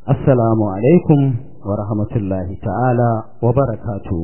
Assalamu alaikum wa rahmatullahi ta'ala wa barakatu.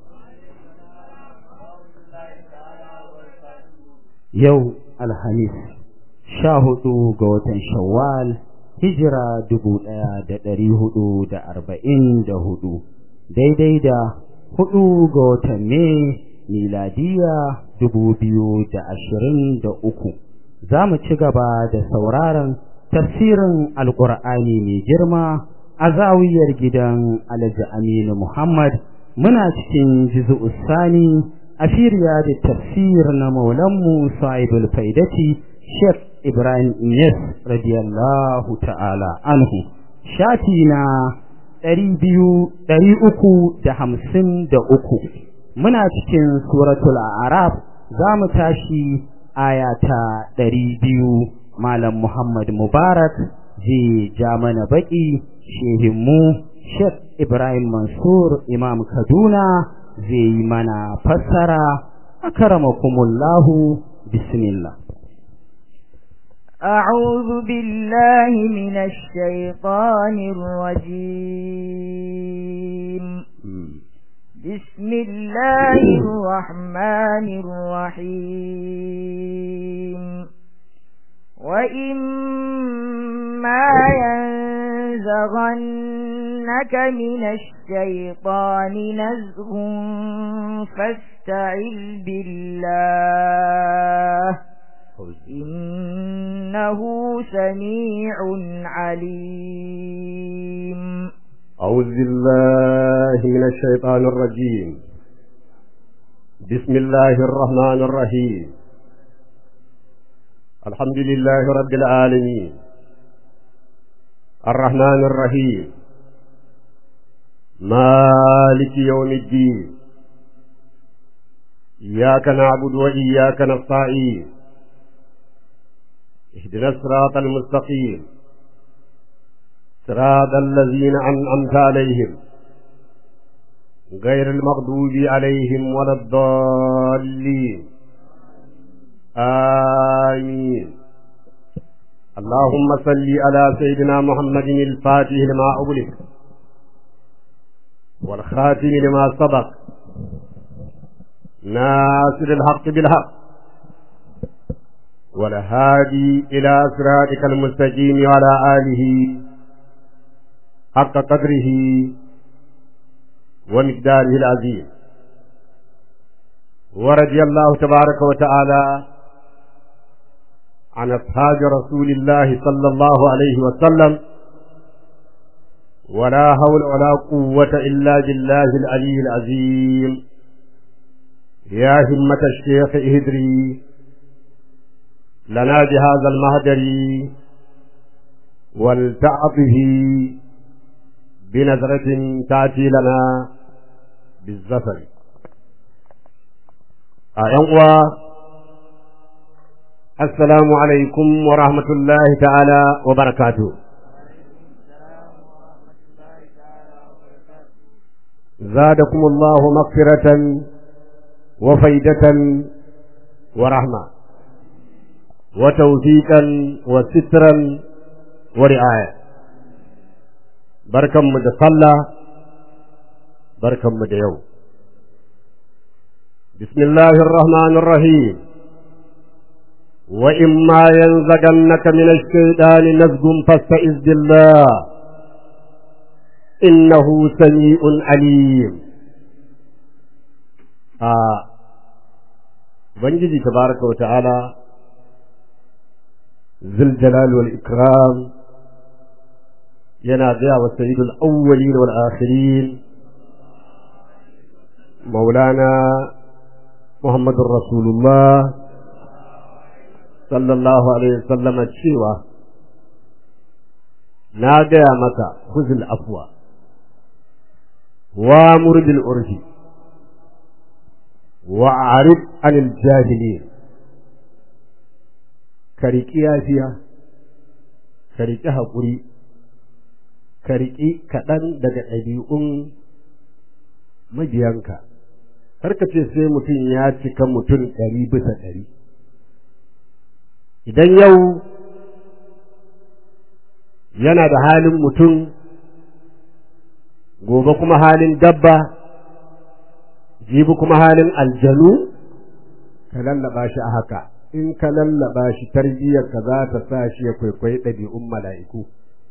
Yau Alhamis, sha hudu ga watan Shawwal, hijira dubu ɗaya da ɗari hudu da arba'in da hudu, daidai da hudu ga watan Mai miladiya dubu biyu da ashirin da uku. Za mu ci gaba da sauraron tafsirin alkur'ani mai girma a zawiyar gidan alhaji aminu muhammad muna cikin jizu sani a firiya da tafsir na maulanmu sa'ibul faidati sheikh ibrahim ines radiyallahu ta'ala anhu shafi na ɗari biyu ɗari uku da hamsin da uku muna cikin suratul araf za mu tashi aya ta ɗari biyu Malam Muhammad Mubarak zai ja mana baki shehinmu Sheikh Ibrahim Mansur Imam Kaduna zai yi mana fassara akramakumullahu bismillah أعوذ بالله من الشيطان الرجيم بسم الله الرحمن الرحيم وإما ينزغنك من الشيطان نزغ فاستعذ بالله إنه سميع عليم أعوذ بالله من الشيطان الرجيم بسم الله الرحمن الرحيم الحمد لله رب العالمين الرحمن الرحيم مالك يوم الدين إياك نعبد وإياك نستعين اهدنا الصراط المستقيم صراط الذين أنعمت عليهم غير المغضوب عليهم ولا الضالين آمين اللهم صل على سيدنا محمد الفاتح لما أغلق والخاتم لما سبق ناصر الحق بالحق والهادي إلى صراطك المستقيم وعلى آله حق قدره ومقداره العظيم ورضي الله تبارك وتعالى عن أصحاب رسول الله صلى الله عليه وسلم ولا حول ولا قوة إلا بالله العلي العظيم يا همة الشيخ اهدري لنا بهذا المهدر ولتعطه بنظرة تأتي لنا بالزفر أيها السلام عليكم ورحمة الله تعالى وبركاته زادكم الله مغفرة وفيدة ورحمة وتوفيقا وسترا ورعاية بركم مدصلى بركم مديو بسم الله الرحمن الرحيم وإما ينزغنك من الشيطان نزغ فاستعذ بالله إنه سميع عليم آه بنجي تبارك وتعالى ذي الجلال والإكرام ينادى وسيد الأولين والآخرين مولانا محمد رسول الله sallallahu alaihi wasallam cewa na gaya maka khuzul afwa wa murbil urfi wa a'rid anil jahilin ka riƙi yafiya ka riƙi haƙuri ka riƙi kaɗan daga ɗabi'un mabiyanka har ka ce sai mutum ya cika mutum ɗari bisa ɗari idan yau yana da halin mutum gobe kuma halin dabba jibi kuma halin aljanu ka lallaba shi a haka in ka lallaba shi tarbiyyar ka za ta sa shi ya kwaikwayi ɗabi'un mala'iku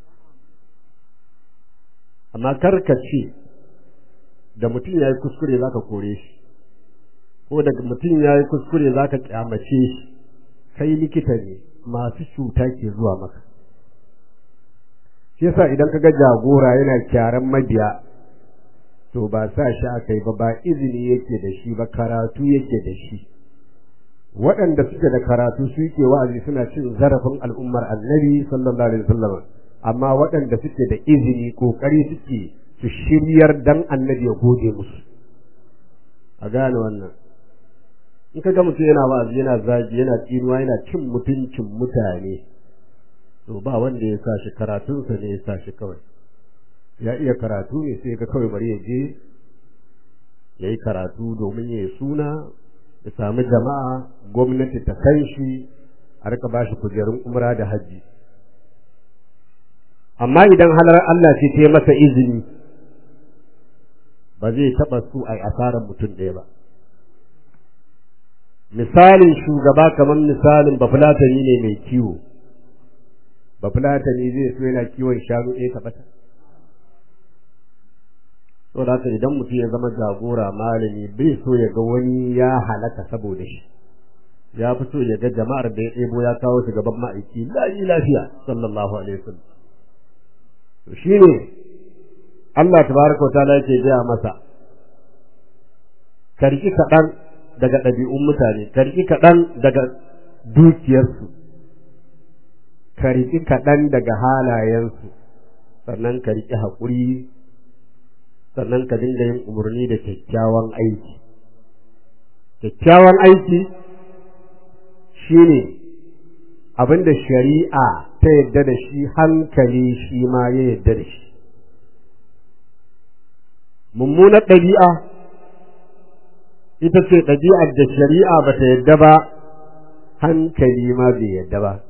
amma kar ka ce da mutum ya yi kuskure za ka kore shi ko da mutum ya yi kuskure za ka kyamace shi kai likita ne masu cuta ke zuwa maka shi yasa idan ka ga jagora yana kyaran mabiya to ba sa shi aka yi ba ba izini yake da shi ba karatu yake da shi waɗanda suke da karatu su yake wa'azi suna cin zarafin al'ummar annabi sallallahu alaihi wasallam amma waɗanda suke da izini kokari suke su shiryar dan annabi ya gode musu a gane wannan in ka ga mutum yana wa'azi yana zagi yana tsinuwa yana cin mutuncin mutane to ba wanda ya sa shi karatunsa ne ya sa shi kawai ya iya karatu ne sai ka kawai bari ya je ya yi karatu domin ya yi suna ya sami jama'a gwamnati ta kan shi a rika ba shi kujerun umra da hajji amma idan halar Allah ce ta yi masa izini ba zai taɓa su a asarar mutum ɗaya ba misalin shugaba kamar misalin bafulatani ne mai kiwo bafulatani zai so yana kiwon shanu ɗaya ta bata so da haka idan mutum ya zama jagora malami bai so ya ga wani ya halaka saboda shi ya fi so ya ga jama'ar da ya ɗebo ya kawo su gaban ma'aiki layi lafiya sallallahu alaihi wasallam to shine Allah tabaraka wa ta'ala yake gaya masa karki kaɗan daga ɗabi'un mutane karki kaɗan daga dukiyarsu karki kaɗan daga halayensu sannan ka riƙi haƙuri sannan ka dinga yin umarni da kyakkyawan aiki kyakkyawan aiki shine abin da shari'a ta yadda da shi hankali shi ma ya yadda da shi mummunar ɗabi'a ita ce ɗabi'ar da shari'a ba ta yadda ba hankali ma bai yadda ba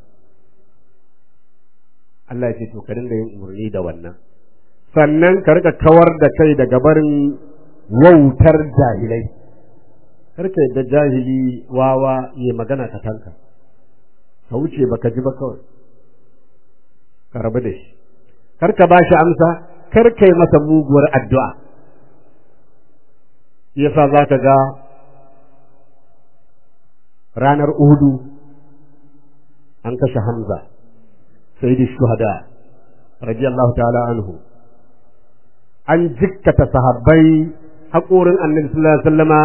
Allah ya ce to ka dinga yin umarni da wannan sannan ka rika kawar da kai daga barin wautar jahilai karka yadda jahili wawa ya magana ka tanka ka wuce baka ji ba kawai ka rabu da shi karka ba shi amsa karka yi masa muguwar addu'a yasa za ka ga ranar uhudu an kashe hamza sayyidi shuhada radiyallahu ta'ala anhu an jikkata sahabbai haƙorin annabi sallallahu alaihi wasallama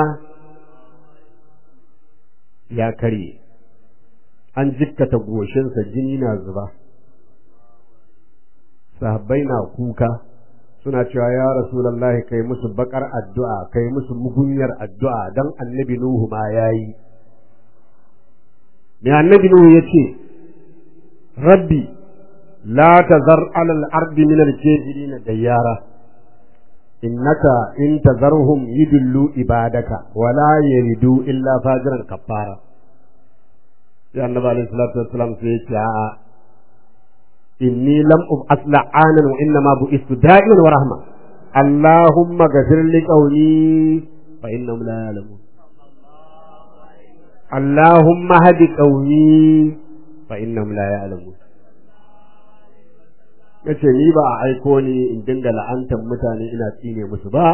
ya karye an jikkata goshinsa jini na zuba sahabbai na kuka suna cewa ya rasulullahi kai musu bakar addu'a kai musu mugunyar addu'a dan annabi nuhu ma yayi me annabi nuhu yace rabbi la tazar alal ardi min al-kafirin dayyara innaka in tazarhum yudillu ibadaka wala yalidu illa fajiran kafara sai annabi alaihi salatu wassalam sai ya ce a'a inni lam ub'as la'anan wa inna ma bu'istu da'iman wa rahma allahumma ghafir li qawli fa innahum la ya'lamun allahumma hadi qawli fa innahum la ya'lamun yace ni ba a aiko ni in dinga la'antar mutane ina tsine musu ba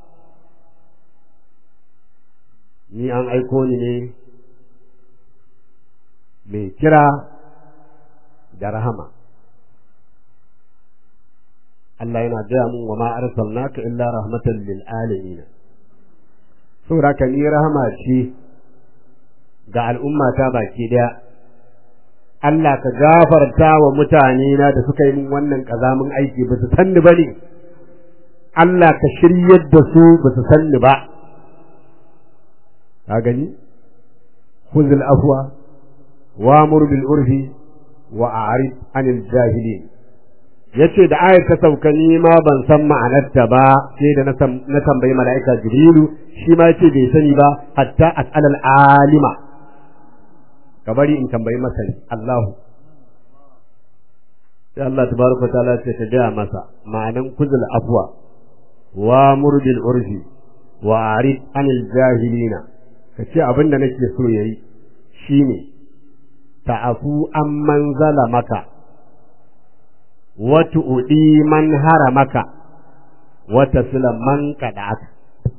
ni an aiko ni ne mai kira da rahama Allah yana gaya mun wa ma arsalnaka illa rahmatan lil alamin saboda ka ni rahama ce ga al'umma ta baki daya Allah ka gafarta wa mutane na da suka yi min wannan kazamin aiki ba su sanni ba ne Allah ka shiryar da su ba su sanni ba ka gani khuzul afwa wamur bil urfi wa a'rid anil jahilin yace da ayar ta sauka ni ma ban san ma'anarta ba sai da na tambayi mala'ika jibrilu shi ma yace bai sani ba hatta as'alal alima ka bari in tambayi masani Allahu sai Allah tabaraka ta'ala ce ta gaya masa ma'anan kuzul afwa wa murbil urfi wa arid anil jahilina kace abin da nake so yayi shine ta'afu amman zalamaka wa tu'di man haramaka wa tasla man qada'aka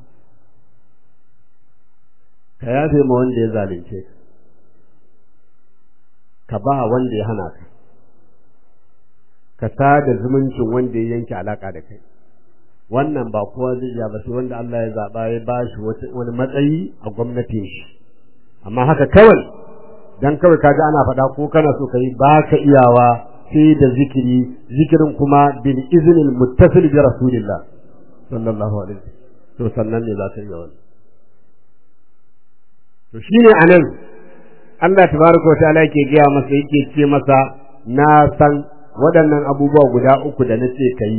ka yafe ma wanda ya zalunce ka ka ba wanda ya hana ka ka sada zumuncin wanda ya yanke alaka da kai wannan ba kowa zai iya ba sai wanda Allah ya zaba ya ba shi wani matsayi a gwamnatin shi amma haka kawai dan kawai kaga ana faɗa ko kana so kai ba ka iyawa sai da zikiri zikirin kuma bil iznil muttasil bi rasulillah sallallahu alaihi wasallam to sannan ne za ka iya wannan to shine anan Allah tabaraka wa ta'ala yake gaya masa yake ce masa na san waɗannan abubuwa guda uku da nace kai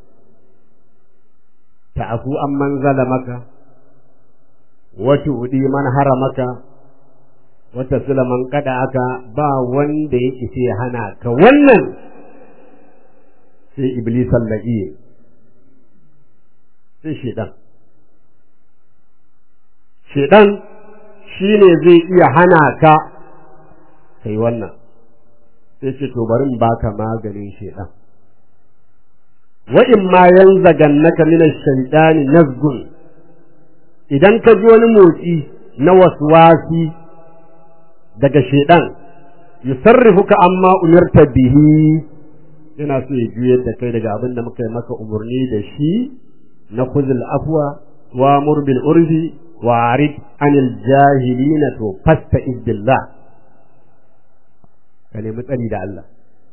ta'afu amman zalamaka wa tu'di man haramaka wa tasla man aka ba wanda ya ce hana ka wannan sai iblis allahi sai shedan shedan shine zai iya hana ka kai wannan sai ce to bari in baka maganin shedan wa in ma yanzagannaka min ash-shaytani nazgun idan ka ji wani motsi na waswasi daga shedan yusarrifuka amma umirta bihi yana so ya juyar da kai daga abin da muka yi maka umarni da shi na khuzul afwa wa mur bil urfi wa arid anil jahilina to fasta billah ka nemi tsari da Allah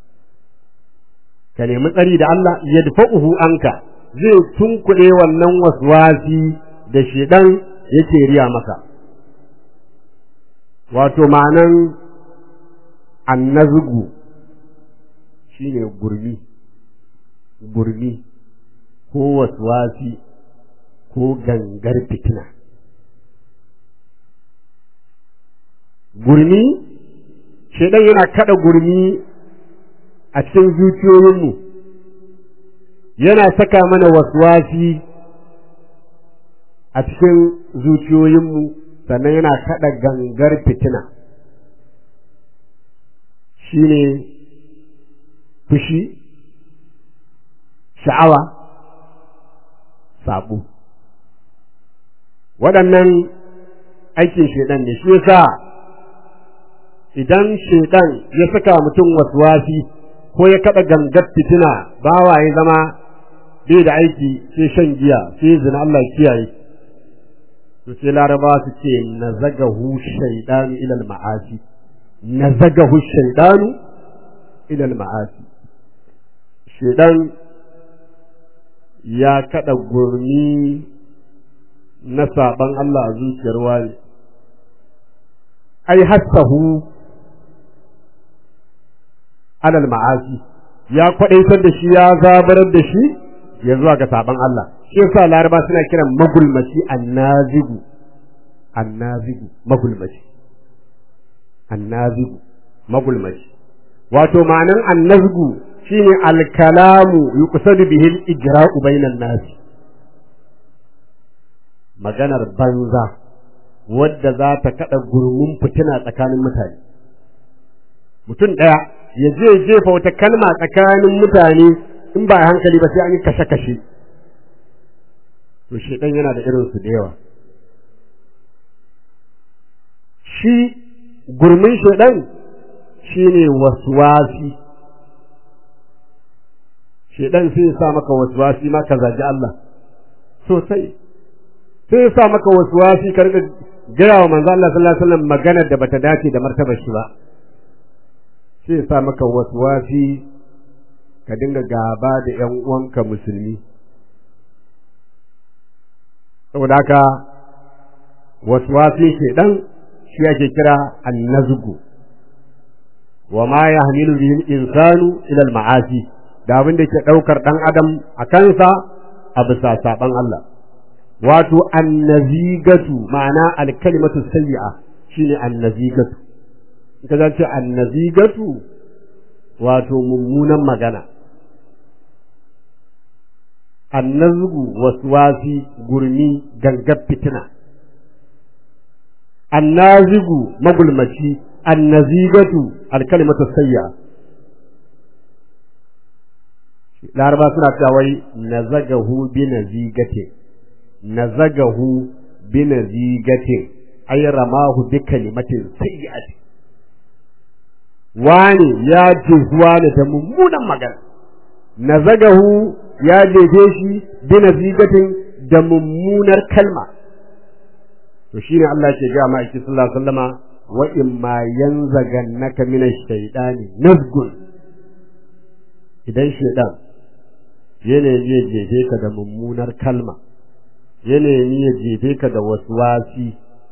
ka nemi tsari da Allah yadfa'uhu anka zai tunkuɗe wannan waswasi da shedan yake riya maka wato ma'anan annazgu shine gurmi gurmi ko waswasi ko gangar fitina gurmi shedan yana kada gurmi a cikin zuciyoyinmu yana saka mana waswasi a cikin zuciyoyinmu sannan yana kada gangar fitina shine fushi sha'awa sabo waɗannan aikin shedan ne shi yasa idan shedan ya saka mutum waswasi ko ya kada gangar fitina bawa ya zama bai da aiki sai shan giya sai zina Allah kiyaye to sai laraba su ce nazagahu shaydanu ila al-ma'asi nazagahu shaydanu ila al-ma'asi shedan ya kada gurmi na saban Allah a zuciyar wani ai hassahu alal ma'asi ya kwadaitar da shi ya zabarar da shi ya zuwa ga saban Allah shi yasa laraba suna kiran magulmaci annazigu annazigu magulmaci annazigu magulmaci wato ma'anan annazgu shine alkalamu yuqsadu bihi al-ijra'u bainan nas maganar banza wadda za ta kada gurmin fitina tsakanin mutane mutum ɗaya ya je jefa wata kalma tsakanin mutane in ba hankali ba sai an yi kashe-kashe to shedan yana da irin su da yawa shi gurmin shedan shine waswasi shedan sai ya sa maka waswasi ma ka zaji Allah sosai sai ya sa maka waswasi ka riga gaya wa manzo Allah sallallahu alaihi wasallam maganar da bata dace da martabar shi ba sai ya sa maka waswasi ka dinga gaba da ƴan uwanka musulmi saboda haka waswasi shedan shi ake kira annazgu wa ma yahmilu bihi al-insanu ila al-ma'asi da abin da ke daukar dan adam a kansa a bisa saban Allah wato annazigatu ma'ana al-kalimatu sayyi'a shine annazigatu in ka ce annazigatu wato mummunan magana annazgu waswasi gurmi gangar fitina annazigu magulmaci annazigatu alkalimatu sayya laraba suna cewa wai nazagahu bi nazigatin nazagahu bi nazigatin ay ramahu bi kalimatin sayyi'atin wani ya jizuwa ne da mummunan magana nazagahu ya jefe shi bi nazigatin da mummunar kalma to shine Allah ke ga ma'aiki sallallahu alaihi wasallama wa imma yanzagannaka min ash-shaytani nazgun idan shaytan yana ya jefe ka da mummunar kalma yana ya jefe ka da waswasi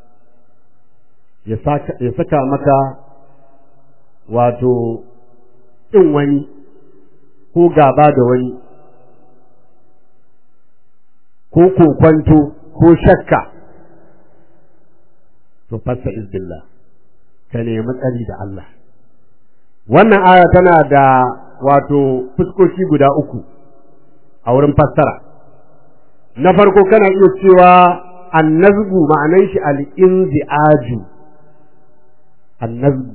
ya saka ya saka maka wato in wani ko gaba da wani ko kokwanto ko shakka to fassa izbillah ka nemi tsari da Allah wannan aya tana da wato fuskoki guda uku a wurin fassara na farko kana iya cewa annazgu ma'anan shi al-inzi'aju annazgu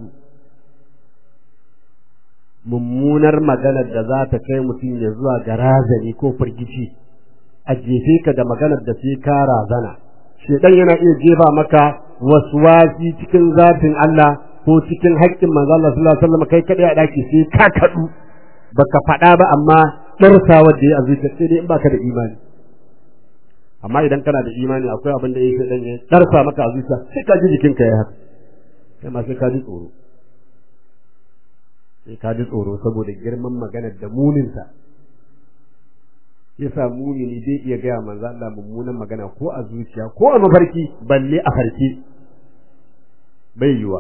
mummunar maganar da za ta kai mutum ya zuwa ga razani ko firgici a jefe ka da maganar da sai ka razana shedan yana iya jefa maka waswasi cikin zatin Allah ko cikin haƙƙin manzo Allah sallallahu alaihi wasallam kai kadai a daki sai ka kadu baka faɗa ba amma darsawa da ya azuta sai dai in baka da imani amma idan kana da imani akwai abin da yake dan ya darsa maka a zuciya sai ka ji jikinka ya haka kai ma sai ka ji tsoro sai ka ji tsoro saboda girman maganar da muninsa yasa mumini zai iya gaya manzo Allah mummunan magana ko a zuciya ko a mafarki balle a farki bai yiwa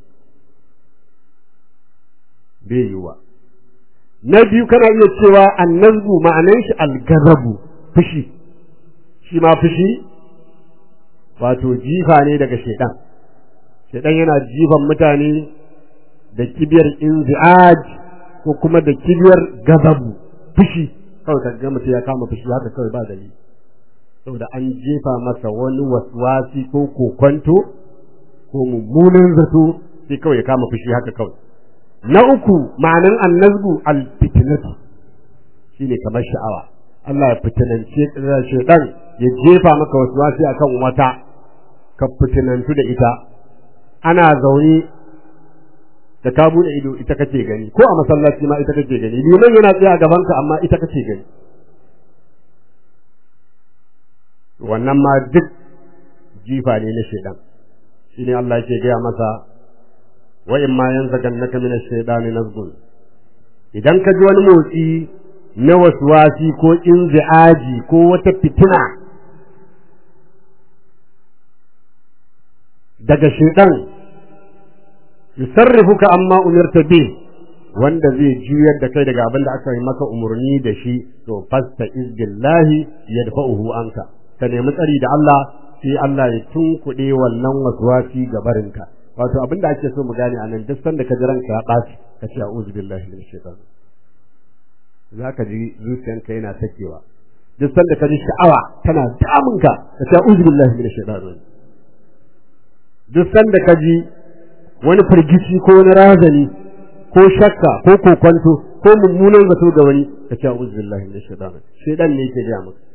bai yiwa na biyu kana iya cewa annazbu ma'anan shi algazabu fushi shi ma fushi wato jifa ne daga shedan shedan yana jifan mutane da kibiyar inzi'aj ko kuma da kibiyar gazabu fushi kawai ka ga mutum ya kama fushi haka kawai ba dalili saboda an jefa masa wani waswasi ko kokonto ko mummunan zato sai kawai ya kama fushi haka kawai na uku ma'anan annazgu alfitnatu shine kamar sha'awa Allah ya fitinance shaitan ya jefa maka waswasi akan wata ka fitinantu da ita ana zaune da ka bude ido ita kake gani ko a masallaci ma ita kake gani liman yana tsaye a gabanka amma ita kake gani wannan ma duk jifa ne na shaidan shine Allah yake gaya masa wa in ma yanzagannaka min ash-shaytani nazgun idan ka ji wani motsi na waswasi ko inzi'aji ko wata fitina daga shaidan yusarrifuka amma umirta bi wanda zai juyar da kai daga abin da aka yi maka umarni da shi to fasta izbillahi yadfa'uhu anka ka nemi tsari da Allah sai Allah ya tunkuɗe wannan waswasi ga barinka wato abin da ake so mu gane anan duk sanda ka ji ranka ya ɓaci ka ce a'udhu billahi minash shaitan zaka ji zuciyanka yana sakewa duk sanda ka ji sha'awa tana damunka ka ce a'udhu billahi minash shaitan duk sanda ka ji wani firgici ko wani razani ko shakka ko kokonto ko mummunan zato ga wani ka ce a'udhu billahi minash shaitan shaitan ne yake gaya maka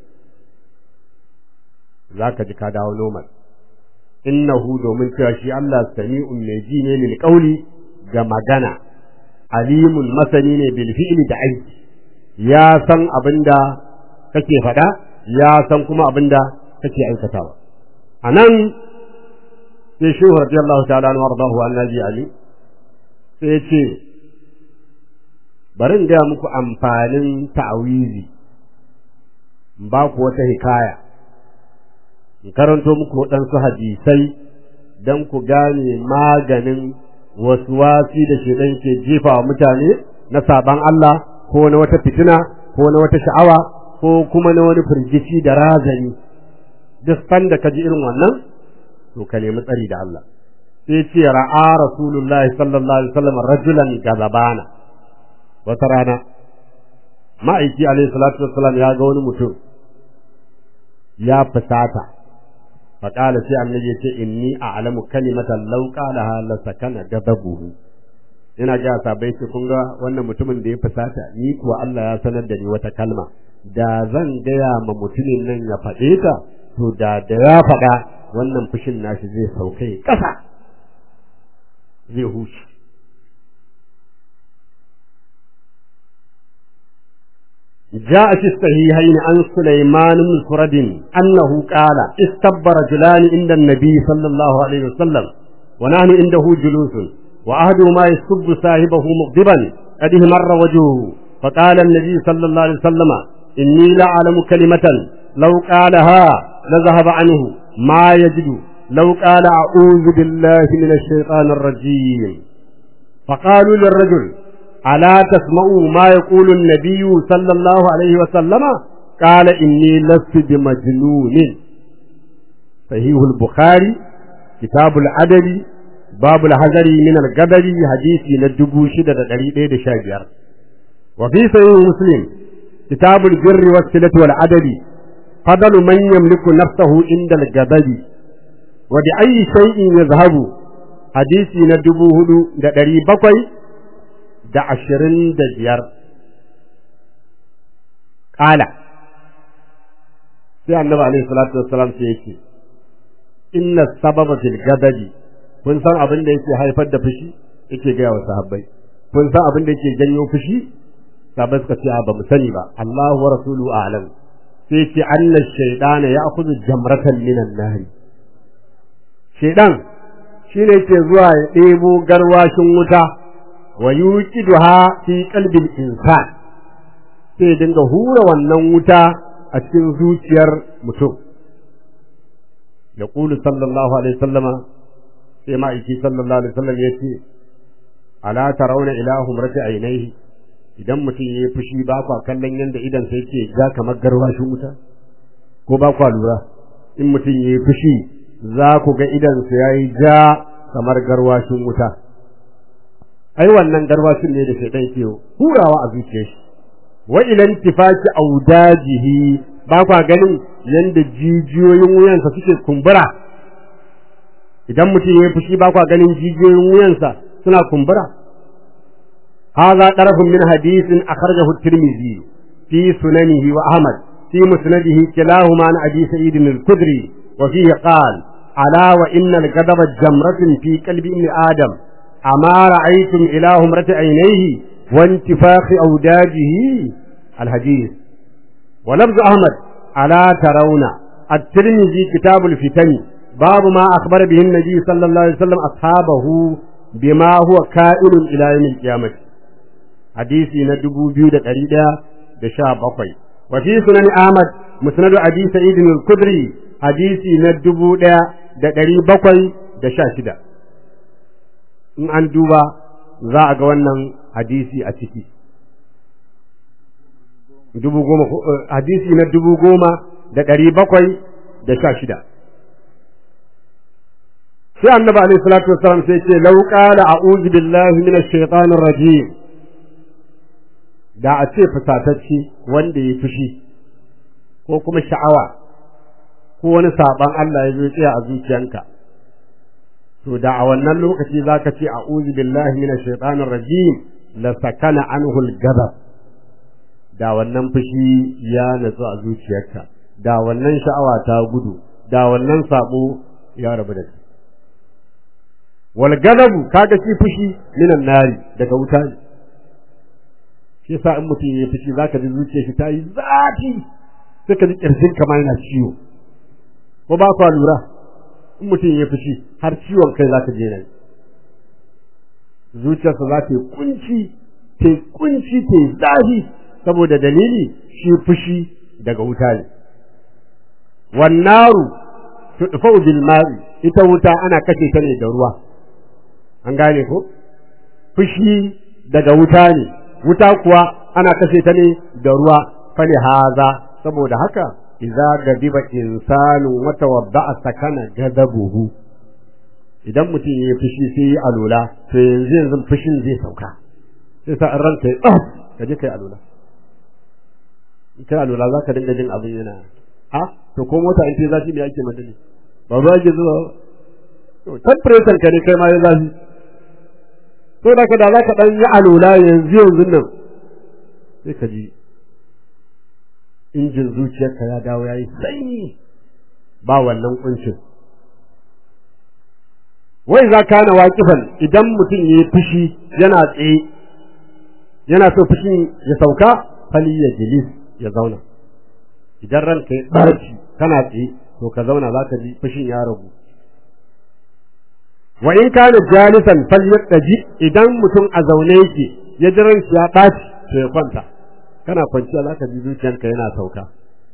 zaka ji ka dawo normal innahu domin cewa shi Allah sami'un mai ji ne lil qawli ga magana alimun masani ne bil fi'li da aiki ya san abinda kake faɗa ya san kuma abinda kake aikatawa anan sai shehu radiyallahu ta'ala anhu wardahu annabi ali sai ce bari in gaya muku amfanin ta'awizi ba ku wata hikaya in karanto muku waɗansu hadisai don ku gane maganin wasu wasi da shedan ke jefa wa mutane na saban Allah ko na wata fitina ko na wata sha'awa ko kuma na wani firgici da razani duk sanda ka ji irin wannan to ka nemi tsari da Allah sai ce ra'a rasulullahi sallallahu alaihi wasallam rajulan gazabana wata rana ma'aiki alaihi salatu wassalam ya ga wani mutum ya fusata faƙala sai annabi ya ce inni a'lamu kalimatan law qalaha la sakana gadabuhu ina ga sabai ce kun ga wannan mutumin da ya fusata ni kuwa Allah ya sanar da ni wata kalma da zan gaya ma mutumin nan ya faɗe ta to da da ya faɗa wannan fushin nashi zai sauke ƙasa zai huce جاء في الصحيحين عن سليمان بن فرد أنه قال استب رجلان عند النبي صلى الله عليه وسلم ونحن عنده جلوس وأحدهما يسب صاحبه مغضبا قد مر وجهه فقال النبي صلى الله عليه وسلم إني لأعلم كلمة لو قالها لذهب عنه ما يجد لو قال أعوذ بالله من الشيطان الرجيم فقالوا للرجل ألا تسمعوا ما يقول النبي صلى الله عليه وسلم قال إني لست بمجنون صحيح البخاري كتاب العدد باب الحذر من القدر حديث ندبو شدة دقيقة شاجر وفي صحيح مسلم كتاب البر والصلة والعدد فضل من يملك نفسه عند القدر وبأي شيء يذهب حديث ندبو هدو دقيقة da ashirin da biyar ƙala sai annabi alaihi salatu wassalam sai yake inna sababa fil gadabi kun san abin da yake haifar da fushi yake gaya wa sahabbai kun san abin da yake janyo fushi sahabbai suka ce ba mu sani ba Allahu wa rasuluhu a'lam sai ce anna shaytana ya'khudhu jamratan minan nari shaydan shine yake zuwa ya ɗebo garwashin wuta wa yuqiduha fi qalbil insan sai dinga hura wannan wuta a cikin zuciyar mutum yaqulu sallallahu alaihi wasallama sai ma'aiki sallallahu alaihi wasallam yace ala tarawna ilahum rati ainihi idan mutum yayi fushi ba kwa kallon yanda idan sai yake ga kamar garwashin wuta ko ba kwa lura in mutum yayi fushi za ku ga idan sa yayi ja kamar garwashin wuta ai wannan garwashin ne da shaitan ke hurawa a zuciyar shi wa ilan tifaki audajihi ba kwa ganin yanda jijiyoyin wuyansa suke kumbura idan mutum ya fushi ba kwa ganin jijiyoyin wuyansa suna kumbura hadha tarafun min hadithin akhrajahu at-tirmidhi fi sunanihi wa ahmad fi musnadihi kilahuma an abi sa'id al-khudri wa fihi qala ala wa inna al-ghadaba jamratun fi qalbi ibn adam أما رأيتم إلى همرة عينيه وانتفاخ أوداجه الحديث ولفظ أحمد ألا ترون الترمذي كتاب الفتن باب ما أخبر به النبي صلى الله عليه وسلم أصحابه بما هو كائن إلى يوم القيامة حديثي ندبو بيودة قريدة دشاب أقوي وفي سنن أحمد مسند أبي سعيد الكدري حديثي ندبو دا دا قريب بقوي دشاشدة in an duba za a ga wannan hadisi a ciki dubu goma hadisi na dubu goma da ɗari bakwai da sha shida sai annabi alaihi salatu wassalam sai ce law qala a'udhu billahi minash shaitanir rajim da a ce fusatacce wanda ya fushi ko kuma sha'awa ko wani saban Allah ya zo tsaya a zuciyanka to da a wannan lokaci zaka ce a'udhu billahi minash shaitanir rajim la sakana anhu al-ghadab da wannan fushi ya natsu a zuciyarka da wannan sha'awa ta gudu da wannan sabo ya rabu da kai wal ghadabu kaga shi fushi minan nari daga wuta ne shi yasa in mutum ya fushi zaka ji zuciyar shi ta yi zafi sai ka ji kirjin kamar yana ciwo ko ba ku lura in mutum ya fushi har ciwon kai za ka je nan zuciyarsa za ta yi kunci ta yi kunci ta yi zafi saboda dalili shi fushi daga wuta ne wannaru tudfau bil ma'i ita wuta ana kashe ta ne da ruwa an gane ko fushi daga wuta ne wuta kuwa ana kashe ta ne da ruwa fali haza saboda haka idza gadiba insanu wa tawadda'a sakana gadabuhu idan mutum ya fushi sai ya alula to yanzu yanzu fushin zai sauka sai sa ranka ya ka je kai alula in kai alula za ka dinga jin abin yana a to ko mota in ta zafi me ake mata ne ba ba ke zuwa to temperature ka ne kai ma ya zafi to da ka da za ka dan yi alula yanzu yanzu nan sai ka ji injin zuciyarka ya dawo ya yi sanyi ba wannan kuncin wai za ka na waƙifan idan mutum ya yi fushi yana tsaye yana so fushin ya sauka fali ya jilis ya zauna idan ranka ya ɓarci kana tsaye to ka zauna za ka ji fushin ya ragu wa in kana jalisan falyaqdi idan mutum a zaune yake ya ji ranki ya ɓaci to ya kwanta kana kwanciya za ka ji zuciyanka yana sauka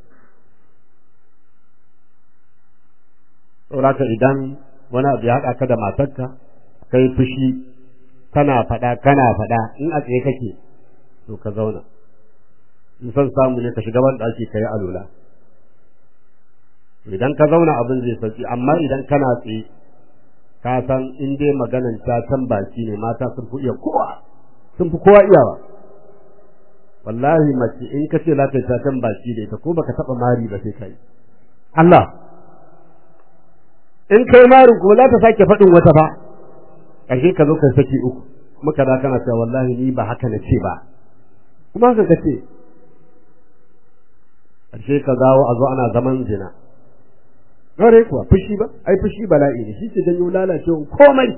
saboda idan wani abu ya haɗa ka da matarka kai fushi kana faɗa kana faɗa in a tsaye kake to ka zauna in son samu ne ka shiga ban ɗaki ka yi alula idan ka zauna abin zai sauki amma idan kana tsaye ka san in dai maganan ta can baki ne mata sun fi iya kowa sun fi kowa iyawa wallahi mace in ka ce za ta yi ta can baki da ita ko baka taɓa mari ba sai ka yi Allah in kai marin kuma za ta sake faɗin wata ba ƙarshe ka zo ka saki uku muka da kana cewa wallahi ni ba haka na ce ba kuma haka ka ce ƙarshe ka zawo a zo ana zaman zina Gare kuwa fushi ba ai fushi bala'i ne shi ke janyo lalacewa komai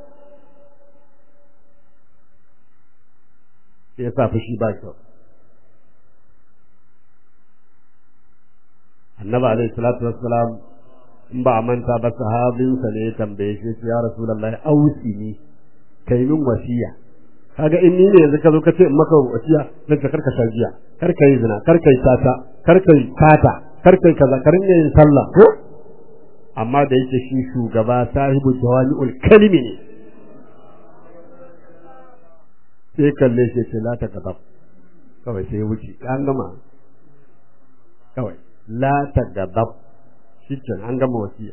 sai ya sa fushi ba kyau annabi alaihi salatu wassalam in ba a manta ba sahabinsa ne ya tambaye shi ya rasulullahi ausi ne kai min wasiya kaga in ni ne yanzu ka zo ka ce in maka wasiya zan ka karka shan giya kar ka yi zina kar ka yi tata kar ka yi tata kar ka yi kaza kar ka yin sallah ko amma da yake shi shugaba sahibu jawami'ul kalimi ne sai kalle shi ce la ta gaba kawai sai wuce an gama kawai la ta gaba shi an gama wasiya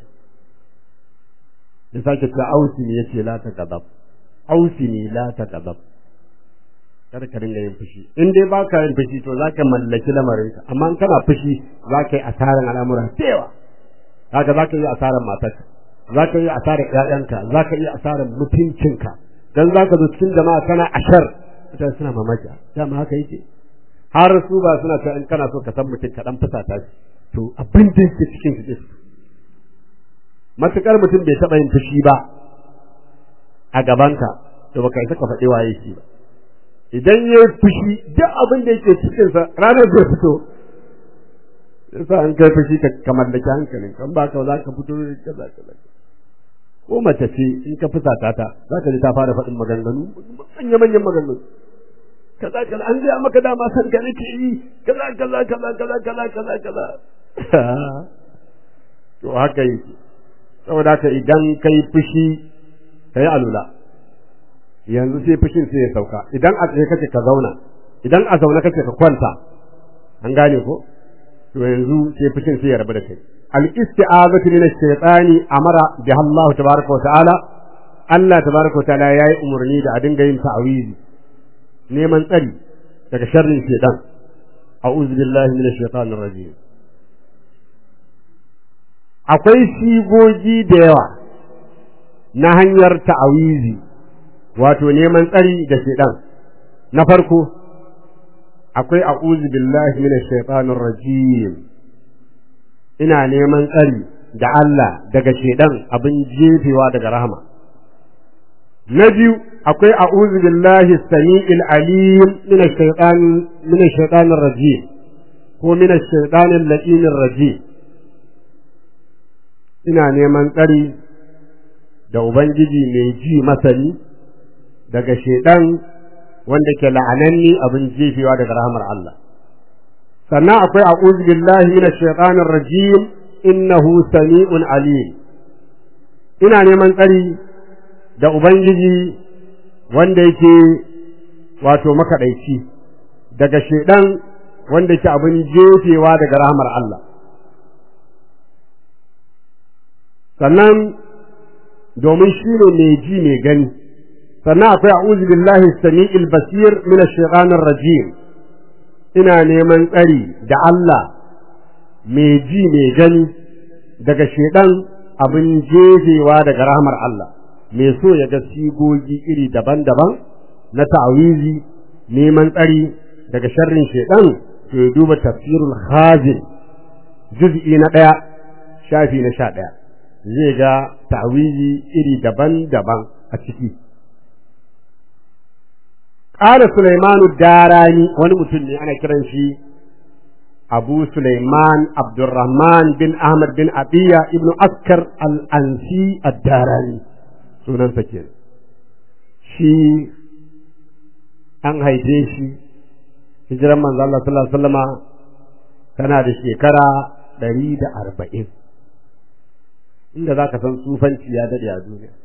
ya sake ta ausi ne yace la ta gaba ausi ne la ta gaba kada ka dinga yin fushi in dai ba ka yin fushi to za ka mallaki lamarinka amma in kana fushi za ka yi asarar al'amura da yawa haka za ka yi asarar matarka za ka yi asarar ƴaƴanka za ka yi asarar mutuncinka dan za ka zo cikin jama'a kana ashar mutane suna mamaki dama haka yake har su ba suna ta in kana so ka san mutum ka dan fusata shi to abin da yake cikin shi matukar mutum bai taɓa yin fushi ba a gabanka to baka isa ka faɗi waye shi ba idan ya yi fushi duk abin da yake cikinsa ranar zai fito yasa an kai fushi ka ka mallaki hankalin kan ba ka za ka fito kaza kaza ko mace ce in ka fusata ta za ka ji ta fara faɗin maganganu manya manyan maganganu kaza kaza an gaya maka dama san ka nake yi kaza kaza kaza kaza kaza kaza kaza to haka yake saboda haka idan kai fushi kai alula yanzu sai fushin sai ya sauka idan a tsaye kake ka zauna idan a zaune kake ka kwanta an gane ko to yanzu sai fushin sai ya rabu da kai al isti'azatu min ash-shaytani amara bi Allah tabaaraka wa ta'ala Allah tabaaraka wa ta'ala yayi umurni da a dinga yin ta'awizi neman tsari daga sharrin shaytan a'udhu billahi minash shaitanir rajim akwai sigogi da yawa na hanyar ta'awizi wato neman tsari da shaitan na farko akwai a'udhu billahi minash shaitanir rajim ina neman tsari da Allah daga shaitan abin jefewa daga rahama na biyu akwai a'udhu billahi samiil alim minash shaitan minash shaitanir rajim ko minash shaitanir latinir rajim ina neman tsari da ubangiji mai ji masani daga shaidan wanda ke la'ananni abin jefewa daga rahmar Allah sannan akwai a'udhu billahi minash shaitanir rajim innahu sami'un alim ina neman tsari da ubangiji wanda yake wato makaɗaici daga shaidan wanda ke abin jefewa daga rahmar Allah sannan domin shi ne mai ji mai gani sannan akwai a'udhu billahi sami'il basir min ash-shaytanir rajim ina neman tsari da Allah mai ji mai gani daga shedan abin jefewa daga rahmar Allah mai so ya ga sigogi iri daban-daban na ta'awizi neman tsari daga sharrin shedan to ya duba tafsirul khazin juz'i na ɗaya shafi na sha ɗaya zai ga ta'awizi iri daban-daban a ciki Ƙara Sulaimanu Darani wani mutum ne ana kiran shi Abu Sulaiman Abdurrahman bin Ahmad bin Abiya ibn Askar al-Ansi ad-Darani sunansa ke shi an haife shi hijiran manzo Allah sallallahu alaihi wasallama tana da shekara ɗari da arba'in inda za ka san sufanci ya daɗe a duniya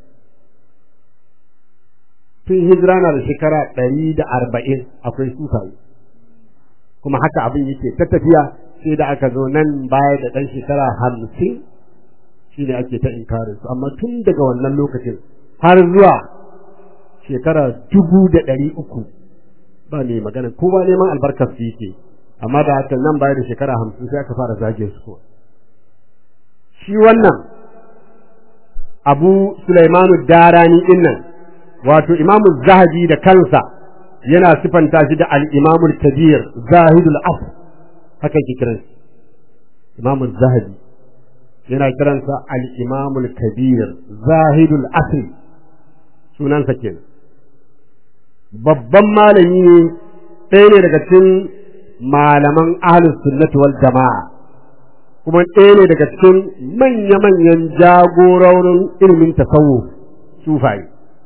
tun hijira na da shekara ɗari da arba'in akwai sufaye kuma haka abin yake ta tafiya sai da aka zo nan baya da ɗan shekara hamsin shi ne ake ta inkarin su amma tun daga wannan lokacin har zuwa shekara dubu da ɗari uku ba ne magana ko ba neman albarkar su yake amma da haka nan baya da shekara hamsin sai aka fara zage su ko shi wannan abu sulaimanu darani din nan wato imamu zahabi da kansa yana sifanta shi da al-imamul kabir zahidul af haka yake kiran imamu zahabi yana kiransa al-imamul kabir zahidul asri sunansa kenan babban malami ne ɗaya ne daga cikin malaman ahlus sunnati wal jama'a kuma ɗaya ne daga cikin manya-manyan jagororin ilimin tasawuf sufaye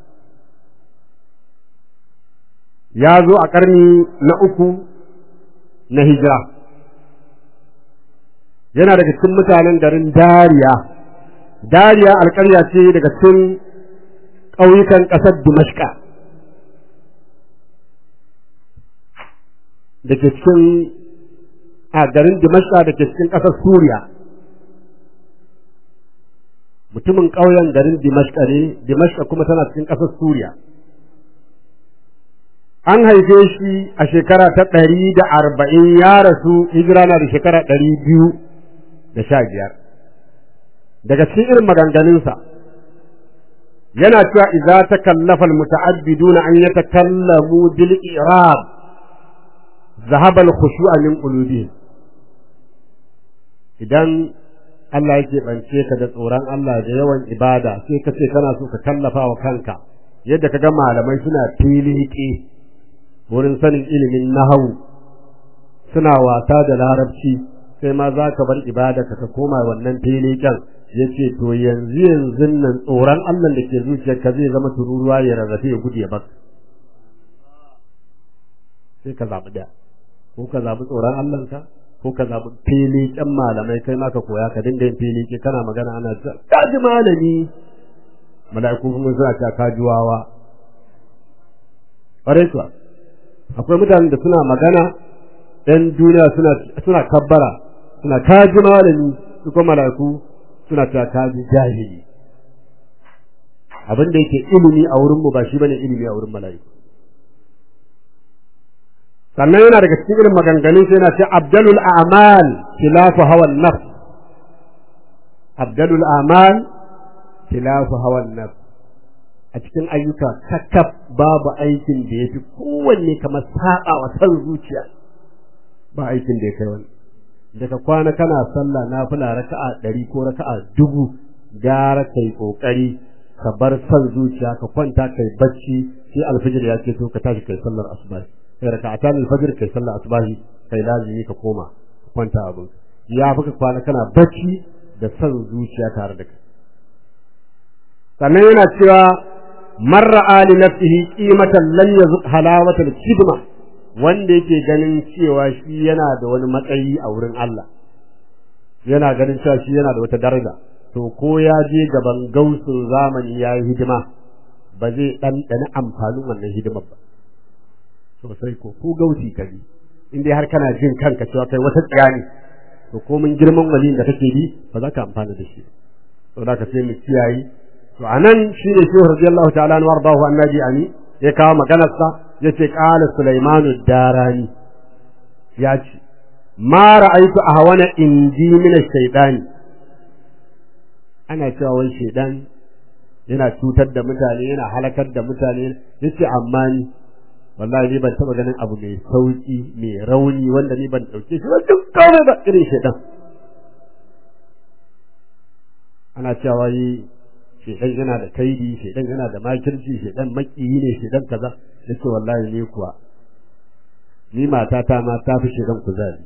ya zo a ƙarni na uku na hijira yana daga cikin mutanen garin dariya dariya alƙarya ce daga cikin ƙauyukan ƙasar dimashka da ke cikin a garin dimashka da ke cikin ƙasar suriya mutumin ƙauyen garin dimashka ne dimashka kuma tana cikin ƙasar suriya an haife shi a shekara ta ɗari da arba'in ya rasu hijira na da shekara ɗari biyu da sha biyar daga cikin irin maganganunsa yana cewa idza takallafa almuta'abbiduna an yatakallamu bil i'rab zahaba al-khushu'a min qulubihim idan Allah yake bance ka da tsoron Allah da yawan ibada sai ka ce kana so ka kallafa wa kanka yadda ka ga malamai suna tiliki wurin sanin ilimin nahawu suna wasa da larabci sai ma za ka bar ibada ka koma wannan tilikin ya ce to yanzu yanzu nan tsoron Allah da ke zuciyarka zai zama tururuwa ya rarrafe ya gudu ya baka sai ka zaɓi ɗaya ko ka zaɓi tsoron Allahnka ko ka zaɓi filiƙen malamai kai ma ka koya ka dinga yin filiƙe kana magana ana cewa ka ji malami mala'iku kuma suna cewa ka ji wawa ƙwarai kuwa akwai mutanen da suna magana ɗan duniya suna suna kabbara suna ka ji malami su kuma mala'iku suna cewa ka ji jahili abin da yake ilimi a wurinmu ba shi bane ilimi a wurin mala'iku sannan yana daga cikin irin maganganun sai yana ce abdalul a'mal khilafu hawan nafs abdalul a'mal khilafu hawan nafs a cikin ayyuka kakaf babu aikin da yafi kowanne kamar saba wa san zuciya ba aikin da ya kai wani daga kwana kana sallah nafila raka'a ɗari ko raka'a dubu gara kai kokari ka bar san zuciya ka kwanta kai bacci sai alfijir ya ce to ka tashi kai sallar asuba kai raka'atan al-fajr kai sallar asbahi kai lazimi ka koma kwanta abin ya fuka kwana kana bacci da san zuciya tare da kai sannan yana cewa marra ali nafsihi qimatan lam yazuq halawatal kidma wanda yake ganin cewa shi yana da wani matsayi a wurin Allah yana ganin cewa shi yana da wata daraja to ko ya je gaban gausun zamani ya yi hidima ba zai ɗanɗana amfanin wannan hidimar ba sosai ko ko gausi ka bi in dai har kana jin kanka cewa kai wata tsiya ne to ko mun girman waliyin da kake bi ba za ka amfana da shi to da ka sai mu kiyaye to anan shine shehu radiyallahu ta'ala anhu wardahu annabi ani ya kawo maganar sa yace qala sulaimanu darani ya ce ma ra'aytu ahwana indi min ash-shaytani ana cewa wai shaydan yana cutar da mutane yana halakar da mutane yace amma ni wallahi ni ban taba ganin abu mai sauki mai rauni wanda ni ban dauke shi ba duk kawai ba irin shaydan ana cewa yi shaydan yana da kaidi shaydan yana da makirci shaydan makiyi ne shaydan kaza yace wallahi ni kuwa ni matata ma ta fi shaydan kuzari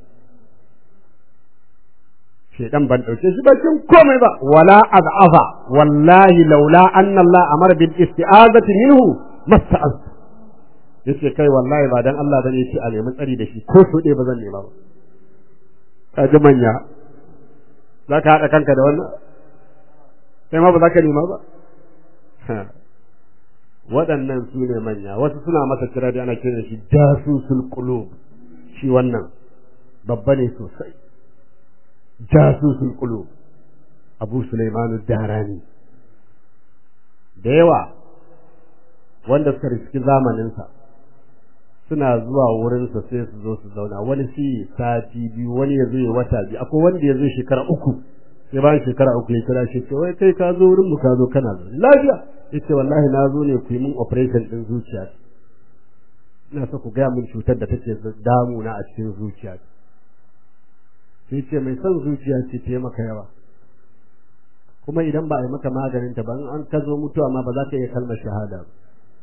shedan ban dauke shi bakin komai ba wala az'afa wallahi laula anna Allah amara bil isti'azati minhu masta'az yace kai wallahi ba dan Allah bane yace a nemi tsari da shi ko so ba zan nema ba kaji manya zaka hada kanka da wannan sai ma ba za ka nema ba waɗannan su ne manya wasu suna masa kira da ana kiran shi jasusul qulub shi wannan babba ne sosai jasusul qulub Abu Sulaiman Darani da yawa wanda suka riski zamaninsa suna zuwa wurinsa sai su zo su zauna wani shi sati biyu wani ya zo wata biyu akwai wanda ya zo shekara uku sai bayan shekara uku ya kira shi ce wai kai ka zo wurin mu ka zo kana zo lafiya yace wallahi na zo ne ku yi min operation din zuciya ina so ku gaya min cutar da take damuna a cikin zuciya sai ce mai son zuciya ce ta maka yawa kuma idan ba a yi maka maganin ta ba an ka zo mutuwa ma ba za ka iya kalmar shahada ba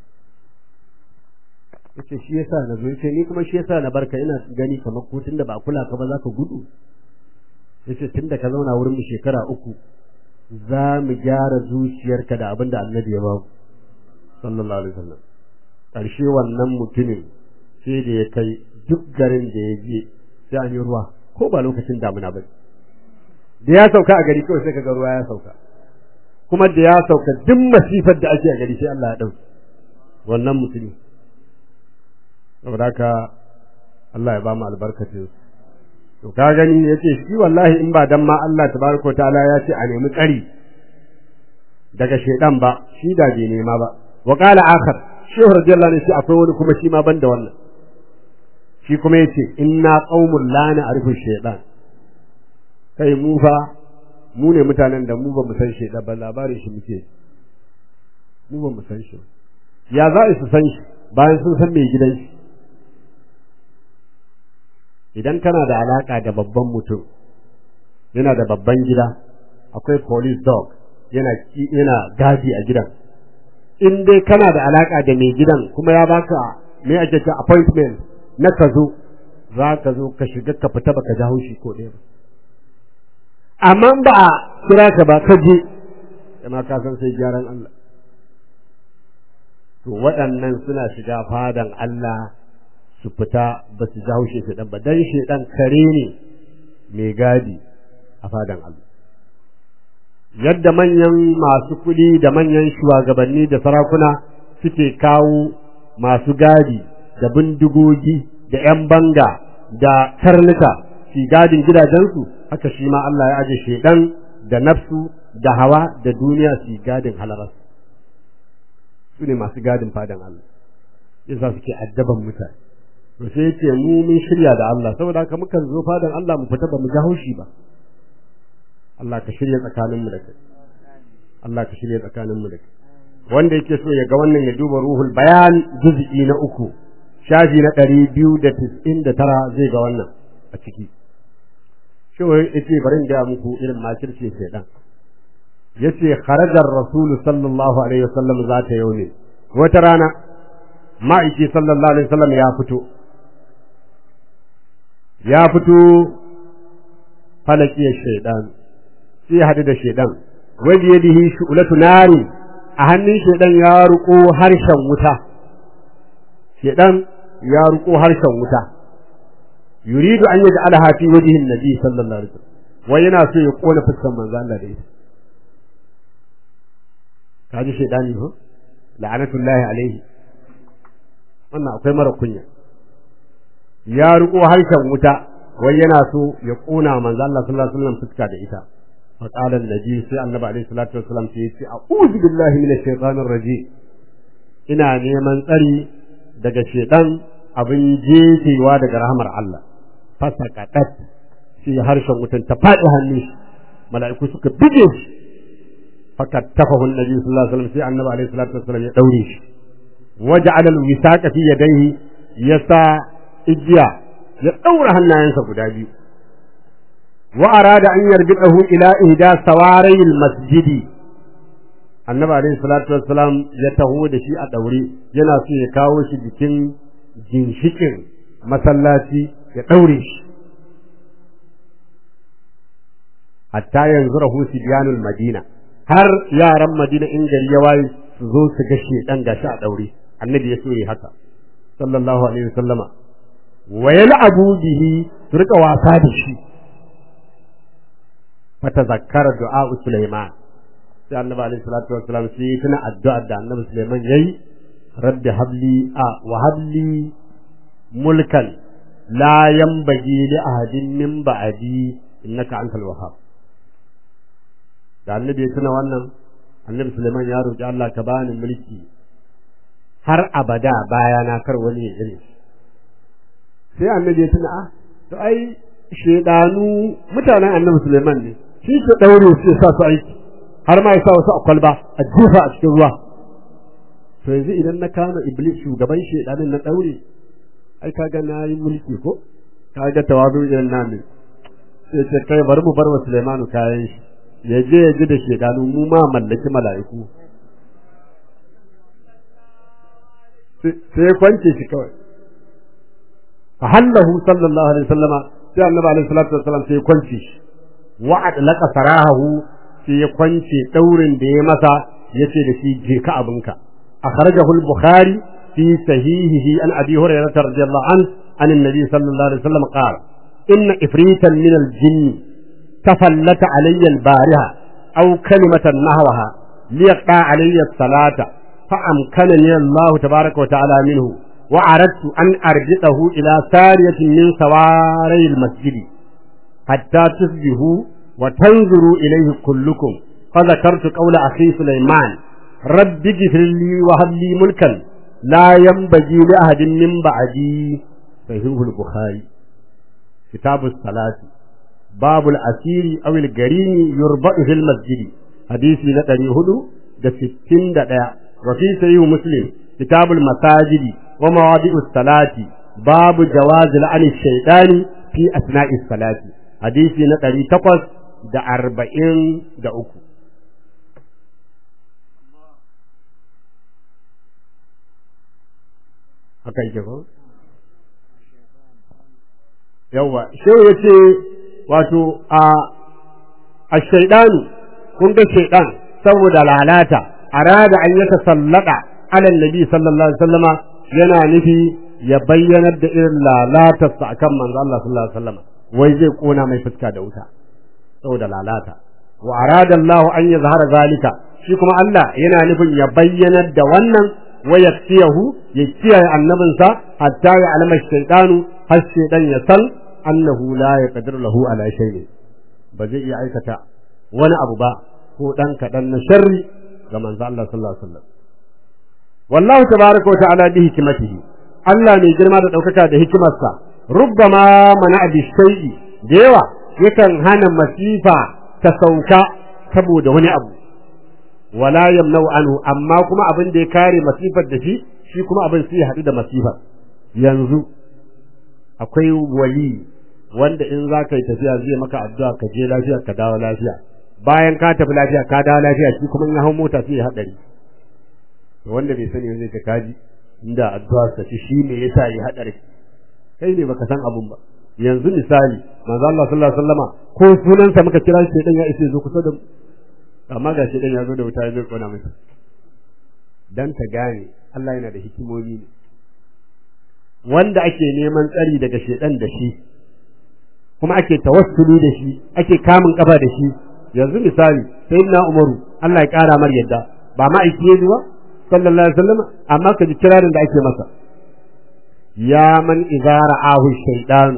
yace shi yasa na zo yace ni kuma shi yasa na barka ina gani kamar ko tunda ba kula ka ba za ka gudu yace tunda ka zauna wurin mu shekara uku za mu gyara zuciyarka da abin da annabi ya babu sallallahu alaihi wasallam karshe wannan mutumin sai da ya kai duk garin da ya je sai an yi ruwa ko ba lokacin damuna ba da ya sauka a gari kawai sai kaga ruwa ya sauka kuma da ya sauka duk masifar da ake a gari sai Allah ya dauki wannan mutumi saboda haka Allah ya ba mu albarkacin to ka gani yace shi wallahi in ba dan ma Allah tabaraka ta'ala ya ce a nemi tsari daga shedan ba shi da bai nema ba wa qala akhar shehu radiyallahu anhu shi akwai wani kuma shi ma banda wannan shi kuma yace inna qaumul la na'rifu shaytan kai mu fa mu ne mutanen da mu ba mu san shaytan ba labarin shi muke mu ba mu san shi ya za su san shi bayan sun san mai gidan shi idan kana da alaka da babban mutum yana da babban gida akwai police dog yana yana gadi a gidan in dai kana da alaka da mai gidan kuma ya baka me ake ce appointment na ka zo za ka zo ka shiga ka fita baka ji haushi ko ɗaya ba amma ba a kira ka ba ka je kuma ka san sai gyaran Allah to waɗannan suna shiga fadan Allah su fita ba su jawo shi shedan ba dan shedan kare ne mai gadi a fadan Allah yadda manyan masu kuɗi da manyan shugabanni da sarakuna suke kawo masu gadi da bindigogi da ‘yan banga da karnuka su gadin gidajensu haka shi ma Allah ya aje shedan da nafsu da hawa da duniya su gadin halararsu su ne masu gadin fadan Allah yasa suke addaban mutane to sai yace mu mun shirya da Allah saboda haka mukan zo fadan Allah mu fita ba mu ga haushi ba Allah ka shirya tsakanin mu da kai Allah ka shirya tsakanin mu da kai wanda yake so ya ga wannan ya duba ruhul bayan juz'i na uku shafi na ɗari biyu da tis'in da tara zai ga wannan a ciki shi yace bari in ga muku irin makirce shaidan yace kharajar rasul sallallahu alaihi wasallam zata yaune wata rana ma'aiki sallallahu alaihi wasallam ya fito ya fito falaki shaidan sai hadu da shaidan wani yadihi shu'latu nari a hannun shaidan ya ruko harshen wuta shaidan ya ruko harshen wuta yuridu an yaj'alaha fi wajhi an-nabi sallallahu alaihi wasallam wai yana so ya kona fuskar manzo Allah da ita kaji shaidani ko la'anatullahi alaihi wannan akwai mara kunya ya riko harshen wuta wai yana so ya kona manzo Allah sallallahu alaihi wasallam fuska da ita fa qala annabi sai annabi alaihi salatu wasallam sai yace a'udhu billahi minash shaitanir rajim ina neman tsari daga shaitan abin jefewa daga rahmar Allah fasaqatat sai harshen wutan ta faɗi hannu shi mala'iku suka bige shi fakattafahu annabi sallallahu alaihi wasallam sai annabi alaihi salatu wasallam ya daure shi waja'ala al-wisaqa fi yadayhi yasa igiya ya daura hannayensa guda biyu wa arada an yarbidahu ila ihda sawarayil masjidi annabi alaihi salatu wassalam ya taho da shi a daure yana so ya kawo shi jikin ginshikin masallaci ya daure shi hatta yanzu rahu sibyanul madina har yaran madina in gari ya waye su zo su ga shedan gashi a daure annabi ya so yi haka sallallahu alaihi wasallama wa yal'abu bihi su rika wasa da shi fatazakkara du'a Sulaiman sai annabi alaihi salatu wassalam sai tuna addu'a da annabi Sulaiman yayi rabbi habli a wa habli mulkan la yanbaghi li ahadin min ba'di innaka antal wahhab da annabi ya tuna wannan annabi Sulaiman ya roki Allah ka bani mulki har abada bayana kar wani ya gane sai annabi ya tuna ah to ai shedanu mutanen annabi Sulaiman ne shi ke daure su ya sa su aiki har ma ya sa wasu a kwalba a jefa a cikin ruwa to yanzu idan na kama iblis shugaban shedanin na daure ai kaga na yi mulki ko kaga tawazu irin nan ne sai ce kai bari mu bar wa Sulaimanu kayan shi ya je ya ji da shedanu mu ma mallaki mala'iku sai ya kwance shi kawai fa hallahu sallallahu alaihi wasallama sai annabi alaihi salatu wasallam sai ya kwance shi wa adlaqa sarahu sai ya kwance daurin da ya masa yace da shi je ka abinka akhrajahu al-bukhari fi sahihihi an abi hurairah radiyallahu an an annabi sallallahu alaihi wasallam qala inna ifritan min al-jinn tafallata alayya al-bariha aw kalimatan nahwaha liyaqta alayya as-salata فأمكنني الله تبارك وتعالى منه وأردت أن أرجعه إلى سارية من سواري المسجد حتى تصبحوا وتنظروا إليه كلكم فذكرت قول أخي سليمان رب اغفر لي وهب لي ملكا لا ينبغي لأحد من بعدي صحيح البخاري كتاب الصلاة باب الأسير أو الجريم يربط في المسجد حديثي نتني هدو ده ستين ده وفي صحيح مسلم كتاب المساجد ومواضع الصلاة باب جواز لعن الشيطان في أثناء الصلاة حديثي نتري تقص دا أربعين دا أكو haka yake ko yawa shehu ya ce wato a a shaidanu kun ga shaidan saboda lalata arada an yata sallada ala nabi sallallahu alaihi wasallama yana nufi ya bayyanar da irin lalatarsa akan manzo Allah sallallahu alaihi wasallama wai zai kona mai fuska da wuta saboda lalata wa arada Allah an yazhara zalika shi kuma Allah yana nufin ya bayyanar da wannan wa yaktiyahu ya kiyaye annabinsa hatta ya alama shaytanu har shaytan ya san annahu la yaqdiru lahu ala shay'in ba zai iya aikata wani abu ba ko dan kadan na sharri ga manzo Allah sallallahu alaihi wasallam wallahu tabaaraka wa ta'ala bi hikmatihi Allah mai girma da daukaka da hikimarsa rubbama mana bi shay'i da yawa yakan hana masifa ta sauka saboda wani abu wala yamnau anhu amma kuma abin da ya kare masifar da shi shi kuma abin sai ya haɗu da masifar yanzu akwai wali wanda in za ka yi tafiya zai maka addu'a ka je lafiya ka dawo lafiya bayan ka tafi lafiya ka dawo lafiya shi kuma in ya hau mota sai ya haɗari wanda bai sani zai ta kaji inda addu'a ta ci shi ne yasa ya haɗari kai ne baka san abun ba yanzu misali manzo Allah sallallahu alaihi wasallama ko sunansa muka kira shi dan ya ishe zo kusa da mu amma ga shi dan ya zo da wuta ya zo kona masa dan ta gane Allah yana da hikimomi ne wanda ake neman tsari daga shedan da shi kuma ake tawassuli da shi ake kamun kafa da shi yanzu misali sayyidina Umaru Allah ya kara mar yadda ba ma aiki ne ba sallallahu alaihi wasallam amma ka ji kirarin da ake masa ya man idza ra'ahu shaytan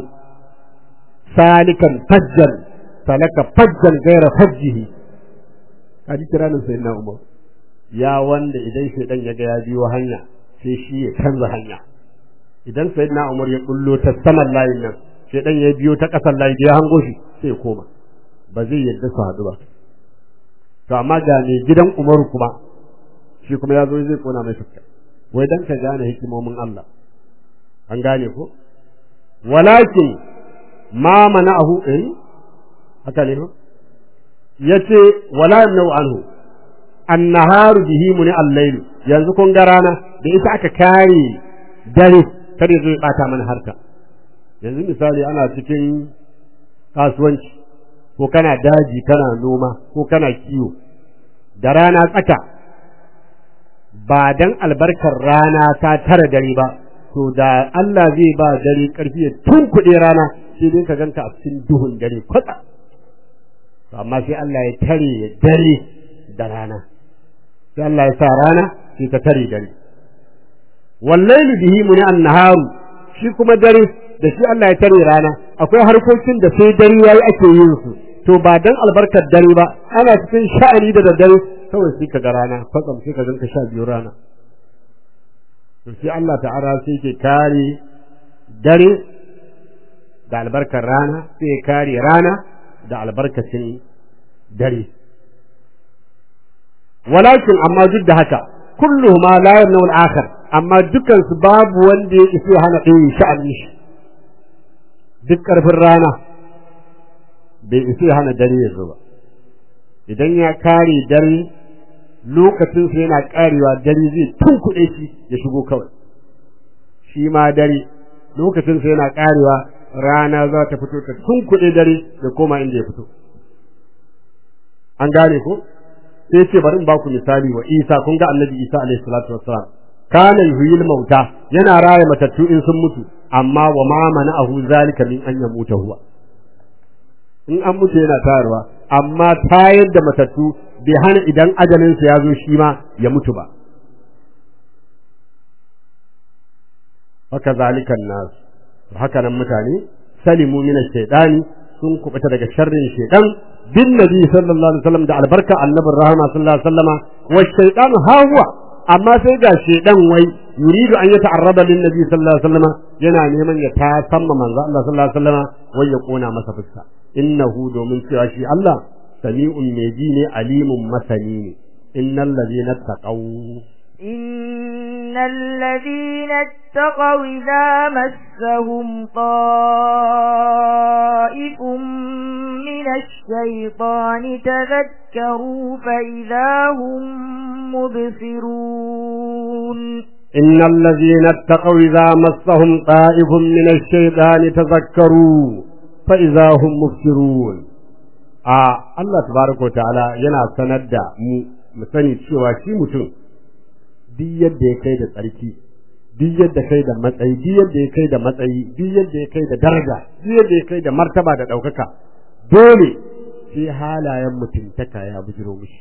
salikan fajjan salaka fajjan gaira fajjihi kaji kiranin sayyidina Umar ya wanda idan shaytan ya ga ya biyo hanya sai shi ya canza hanya idan sayyidina Umar ya kullo ta saman layin nan shedan ya biyo ta kasan layi ya hango shi sai ya koma ba zai yadda su haɗu ba to amma ga ne gidan Umaru kuma shi kuma ya zo zai kona mai fuska wai dan ka gane hikimomin Allah an gane ko walakin ma mana'ahu eh haka ne ko yace wala yamna'u anhu annaharu bihi muni al-layl yanzu kun ga rana da ita aka kare dare kada zai bata mana harka yanzu misali ana cikin kasuwanci ko kana daji kana noma ko kana kiwo da rana tsaka ba dan albarkar rana ta tara dare ba to da Allah zai ba dare karfi ya tunkuɗe rana sai dai ka ganka a cikin duhun dare kwatsa amma sai Allah ya tare ya dare da rana sai Allah ya sa rana sai ta tare dare wallahi bihi muni annaharu shi kuma dare da shi Allah ya tare rana akwai harkokin da sai dare yayi ake yin su to ba dan albarkar dare ba ana cikin sha'ani da daddare kawai sai ka ga rana kwatsam sai ka ganka sha biyu rana to sai Allah ta'ala sai ke kare dare da albarkar rana sai ya kare rana da albarkacin dare walakin amma duk da haka kulluhuma la yamnu al-akhar amma dukan su babu wanda ya isa hana ɗaya sha'ani shi duk karfin rana bai isa hana dare ya zo ba idan ya kare dare lokacin sa yana karewa dare zai tunkuɗe shi ya shigo kawai shi ma dare lokacin sa yana karewa rana za ta fito ta tunkuɗe dare da koma inda ya fito an gane ko sai ce bari in ba ku misali wa Isa kun ga Annabi Isa alaihi salatu wassalam kana yuhyil mauta yana raya matattu in sun mutu amma wa ma mana'ahu zalika min an yamuta huwa in an mutu yana tayarwa amma tayar da matattu bai hana idan ajalin sa ya zo shi ma ya mutu ba haka zalikan nas haka nan mutane salimu min ash-shaytani sun kubuta daga sharrin shaytan bin nabi sallallahu alaihi wasallam da albarka annabin rahama sallallahu alaihi wasallama wa shaytan ha huwa amma sai ga shaytan wai yuridu an yata'arrada lin nabi sallallahu alaihi wasallama yana neman ya ta samma manzo Allah sallallahu alaihi wasallama wai ya kona masa fuska innahu domin cewa shi Allah sami'un mai ji ne alimun masani ne innal ladina taqaw إن الذين اتقوا إذا مسهم طائف من الشيطان تذكروا فإذا هم مبصرون إن الذين اتقوا إذا مسهم طائف من الشيطان تذكروا فإذا هم مبصرون آه الله تبارك وتعالى yana sanar da mu mu sani cewa shi mutum duk yadda ya kai da tsarki duk yadda kai da matsayi duk yadda ya kai da matsayi duk yadda ya kai da daraja duk yadda ya kai da martaba da ɗaukaka dole sai halayen mutuntaka ya bujiro mishi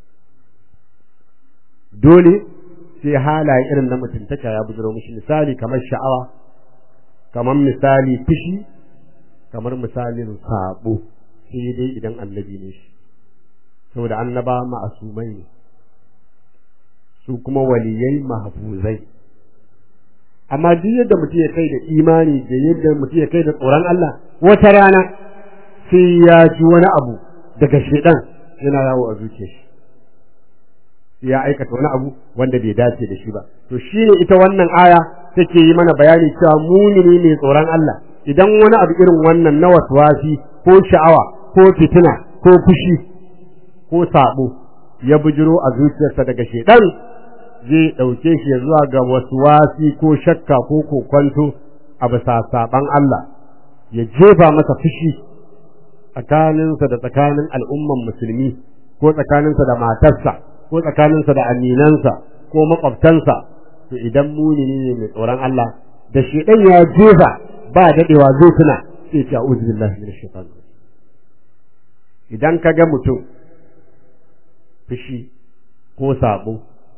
dole sai halaye irin na mutuntaka ya bujiro mishi misali kamar sha'awa kamar misali fushi kamar misalin sabo sai dai idan annabi ne shi saboda annaba ma'asumai ne su kuma waliyai mahfuzai amma duk yadda mutum ya kai da imani da yadda mutum ya kai da tsoron Allah wata rana sai ya ji wani abu daga shedan yana yawo a zuciyar shi ya aikata wani abu wanda bai dace da shi ba to shine ita wannan aya take yi mana bayani cewa mumini ne tsoron Allah idan wani abu irin wannan na waswasi ko sha'awa ko fitina ko fushi ko sabo ya bujiro a zuciyarsa daga shedan zai ɗauke shi ya zuwa ga wasu wasi ko shakka ko kokwanto a bisa saɓan Allah ya jefa masa fushi tsakaninsa da tsakanin al'umman musulmi ko tsakaninsa da matarsa ko tsakaninsa da aminansa ko makwabtansa to idan munini ne mai tsoron Allah da shedan ya jefa ba daɗewa zai tuna sai ce a'udhu billahi minash shaitan idan ka ga mutum fushi ko sabo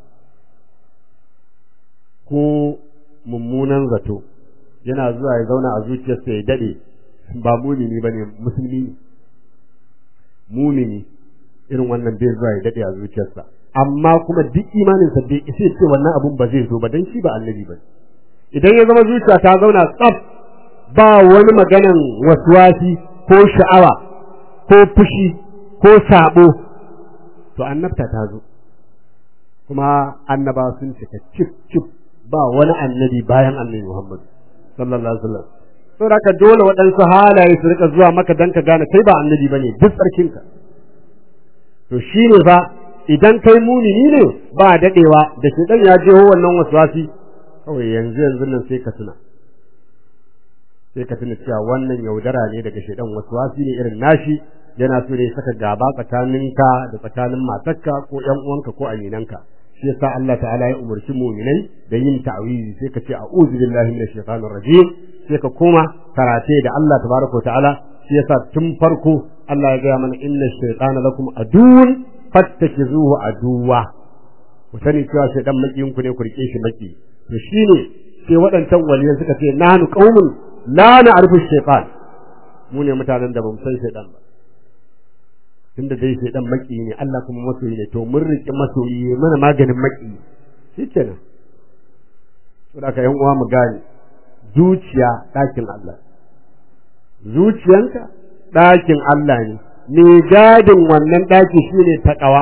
ko mummunan zato yana zuwa ya zauna a zuciyarsa ya dade ba mumini bane musulmi ne mumini irin wannan bai zuwa ya dade a zuciyarsa amma kuma duk imaninsa bai isa ce wannan abun ba zai zo ba dan shi ba annabi ba idan ya zama zuciya ta zauna tsaf ba wani maganan waswasi ko sha'awa ko fushi ko sabo to annabta ta zo kuma annaba sun cika cif cif ba wani annabi bayan annabi Muhammad sallallahu alaihi wasallam saboda haka dole waɗansu halaye su rika zuwa maka dan ka gane kai ba annabi bane duk tsarkinka to shine fa idan kai munini ne ba dadewa da shedan ya je wannan waswasi kawai yanzu yanzu nan sai ka tuna sai ka tuna cewa wannan yaudara ne daga shedan waswasi ne irin nashi yana so ne saka gaba tsakaninka da tsakanin matarka ko ƴan uwanka ko aminanka shi yasa Allah ta'ala ya umarci mu'minai da yin ta'awizi sai ka ce a'udhu billahi minash shaitanir rajim sai ka koma karate da Allah tabaraka ta'ala shi yasa tun farko Allah ya gaya mana inna shaytana lakum aduwwun fattakizuhu aduwa ku sani cewa shaytan makiyin ku ne ku rike shi maki to shine sai waɗancan waliyan suka ce nahnu qaumun la na'rifu shaytan mu ne mutanen da bamu san shaytan ba tunda dai shaytan maki ne Allah kuma masoyi ne to mun rike masoyi mana maganin maki shikenan saboda ka yan uwa mu gane zuciya ɗakin Allah zuciyanka ɗakin Allah ne mai gadin wannan ɗaki shine taƙawa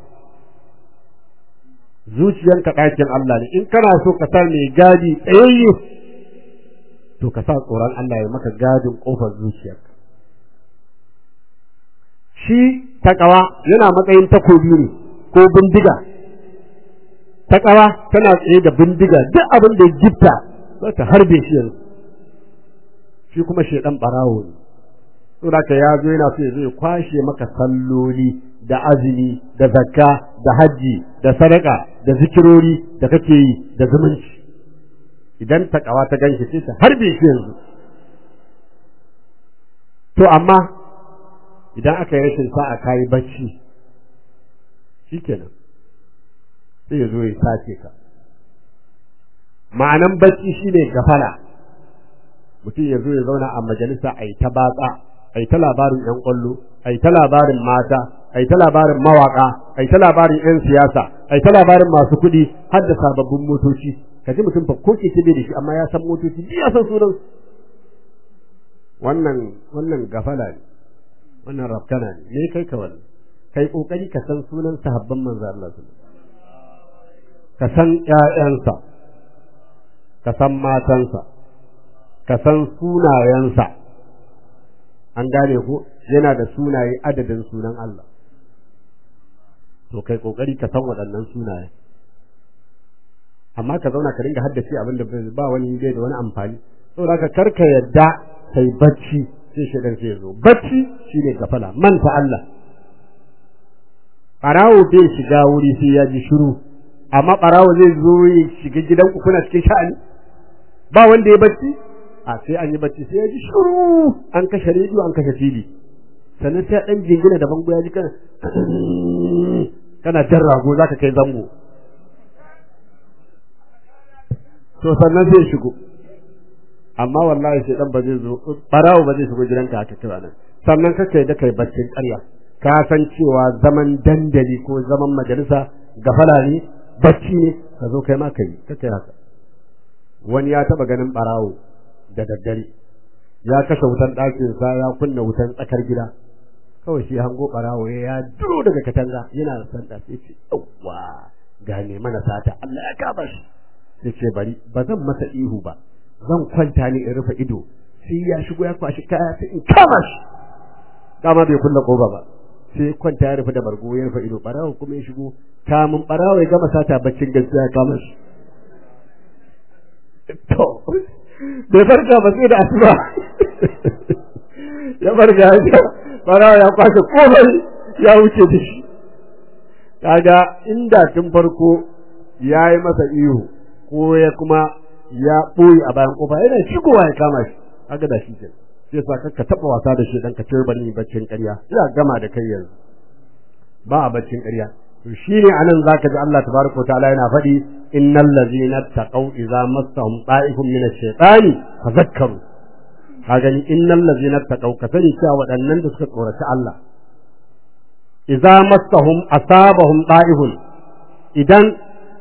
zuciyanka ɗakin Allah ne in kana so ka sa mai gadi tsayayye to ka sa tsoron Allah ya maka gadin ƙofar zuciyarka shi taƙawa yana matsayin takobi ne ko bindiga taƙawa tana tsaye da bindiga duk abin da ya gifta za ta harbe shi yanzu shi kuma shaidan ɓarawo ne saboda ka ya zo yana so ya zo ya kwashe maka salloli da azumi da zakka da hajji da sadaka da zikirori da kake yi da zumunci idan takawa ta ganshi sai ta harbe shi yanzu to amma idan aka yi rashin sa'a kayi bacci shikenan sai ya zo ya sace ka ma'anan bacci shine gafala mutum ya zo ya zauna a majalisa a yi ta batsa a yi ta labarin ‘yan ƙwallo, a yi ta labarin mata, a yi ta labarin mawaƙa, a yi ta labarin ‘yan siyasa, a yi ta labarin masu kuɗi har da sababbin motoci. Ka ji mutum fa ko keke bai da shi amma ya san motoci, duk ya san sunan. Wannan wannan gafala ne, wannan rafkana ne, me kai ka wannan? Kai ƙoƙari ka san sunan sahabban manzo Allah Ka san ‘ya'yansa, ka san matansa, ka san sunayensa. an gane ko yana da sunaye adadin sunan Allah to kai kokari ka san waɗannan sunaye amma ka zauna ka dinga haddace abin da ba wani bai da wani amfani saboda ka karka yadda kai bacci sai shedan sai zo bacci shine gafala manta Allah barawo bai shiga wuri sai ya ji shiru amma barawo zai zo ya shiga gidan ku kuna cikin sha'ani ba wanda ya bacci a sai an yi bacci sai ya ji shuru an kashe rediyo an kashe fili sannan sai dan jingina da bango ya ji kana kana jan rago zaka kai zango to sannan sai shigo amma wallahi sai dan ba zai zo barawo ba zai shigo gidanka haka kira nan sannan kaka yi da kai baccin ƙarya ka san cewa zaman dandali ko zaman majalisa gafala ne bacci ne ka zo kai ma kai kaka yi haka wani ya taba ganin barawo da daddare ya kashe wutan ɗakinsa ya kunna wutan tsakar gida kawai shi hango ɓarawo ya duro daga katanga yana san da sai ce yawwa gane mana sata Allah ya kama shi sai ce bari ba zan masa ihu ba zan kwanta ne in rufe ido sai ya shigo ya kwashi kaya sai in kama shi dama bai kulla koba ba sai kwanta ya rufe da bargo ya rufe ido ɓarawo kuma ya shigo kamun ɓarawo ya gama sata baccin gaskiya ya kama shi to bai farka ba sai da asuba ya farka ya farawa ya kwashe komai ya wuce da shi kaga inda tun farko ya yi masa ihu ko ya kuma ya ɓoye a bayan kofa yana shigowa ya kama shi kaga da shi ke sai sa ka taɓa wasa da shi dan ka ce bari baccin ƙarya ina gama da kai yanzu ba a baccin ƙarya to shine anan zaka ji Allah tabaraka wa ta'ala yana faɗi innal ladzina taqaw idza massahum ta'ifun min ash-shaytani fadhakkaru ka gani innal ladzina taqaw ka sani cewa waɗannan da suka tsoraci Allah idza massahum asabahum ta'ifun idan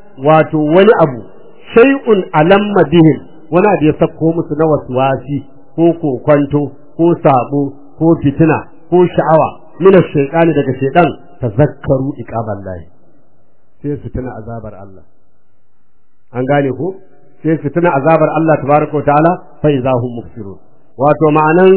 wato wani abu shay'un alamma bihim wani abu ya sako musu na waswasi ko kokwanto ko sabo ko fitina ko sha'awa min ash-shaytani daga shaytan tazakkaru iqaballahi sai su tuna azabar Allah an gane ko sai su tuna azabar Allah tabaraka wa ta'ala fa idahum mufsirun wato ma'anan